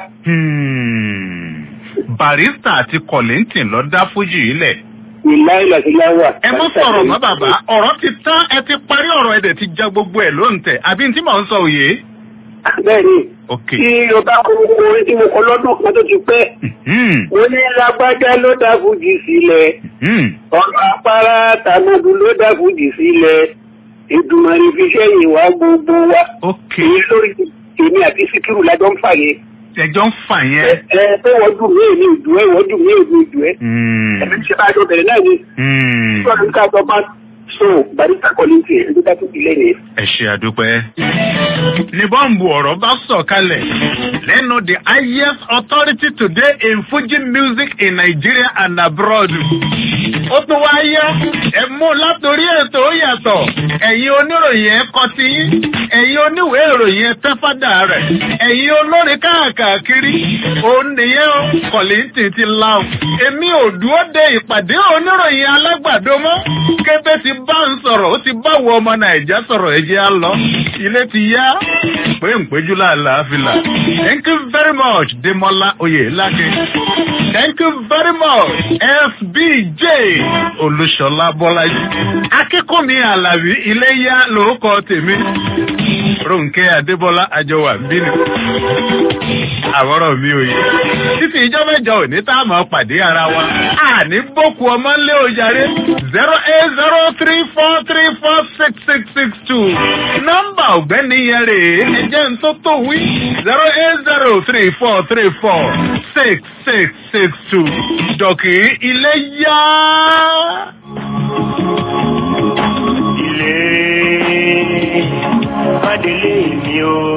Speaker 5: barista àti kọ̀lẹ́ntìn lọ dá fújì ilẹ̀.
Speaker 14: ìláìlà sí láwà.
Speaker 5: ẹ mọ sọ̀rọ̀ mọ́ bàbá ọ̀rọ̀ ti tán ẹ ti parí ọ̀rọ̀ ẹ̀dẹ̀ ti já gbogbo ẹ̀ lóǹtẹ̀ àbí tí mò ń sọ òye.
Speaker 14: bẹ́ẹ̀ni
Speaker 5: ok
Speaker 14: tí o bá kọ gbogbo orin tí mo kọ lọ́dún kan tó ti pẹ́. mo ní lágbájá ló dá fújì sílẹ̀. ọ̀rọ̀ apára tànàdù ló dá fújì sílẹ̀. ìdùnnàrí fi sẹ́yìn wá gbogbo wa.
Speaker 5: ok
Speaker 14: èyí lórí èmi àti síkírù lájọ ń fà yẹn.
Speaker 5: ẹjọ́ ń fà yẹn.
Speaker 14: ẹ ẹ pé wọ́n dùn mí èmi ìdù ẹ wọ́n dùn mí èmi ìdù ẹ. ẹ̀mí ti ṣe bá a jọ bẹ̀rẹ̀ náà ni. sọ́ọ̀dún ká jọ bá so barista kọ́lẹ́ntì ẹ̀ ló dá tó ilé yẹn.
Speaker 5: ẹ ṣe àdúpẹ́. ní bọ́ǹbù ọ̀rọ̀ bá sọ̀ kalẹ̀ lẹ́nu the highest authority today in fuji music in nigeria and abroad. ó tún wá yá ẹ mú látòrí ètò ó yàtọ̀ ẹ̀yin oníròyìn ẹ kọ ti yín ẹ̀yin oníwèé ìròyìn ẹ tẹ́fádà rẹ̀ ẹ̀yin olórin káàkiri òun nìyẹn ó kọ̀lìntì ti la o. èmi ò dúró de ìpàdé oníròyìn alágbàdo mọ́ kébé ti bá ń sọ̀rọ̀ ó ti bá wọ ọmọ nàìjà sọ̀rọ̀ ẹ̀jẹ̀ á lọ ilé ti yá pé ń péjú láàláfíà thank you very much demola oyelake thank you very much fbj olùṣọlá bọ́lájí akíkúnmi alábí ilé yá lórúkọ tèmi ronke adébọlá àjọwà bínú àwọ̀rọ̀ mi ò yẹ títí ìjọ mẹ́jọ òní tá a mọ̀ pàdé ara wa àní bókù ọmọ ńlé ojàre zero eight zero three four three four six six six two nọ́mbà ọ̀gbẹ́ni yẹn rèé ẹjẹ́ ń tó tó wí zero eight zero three four three four six six six two dọ̀kì ilé yá.
Speaker 15: ilé adélé mi o.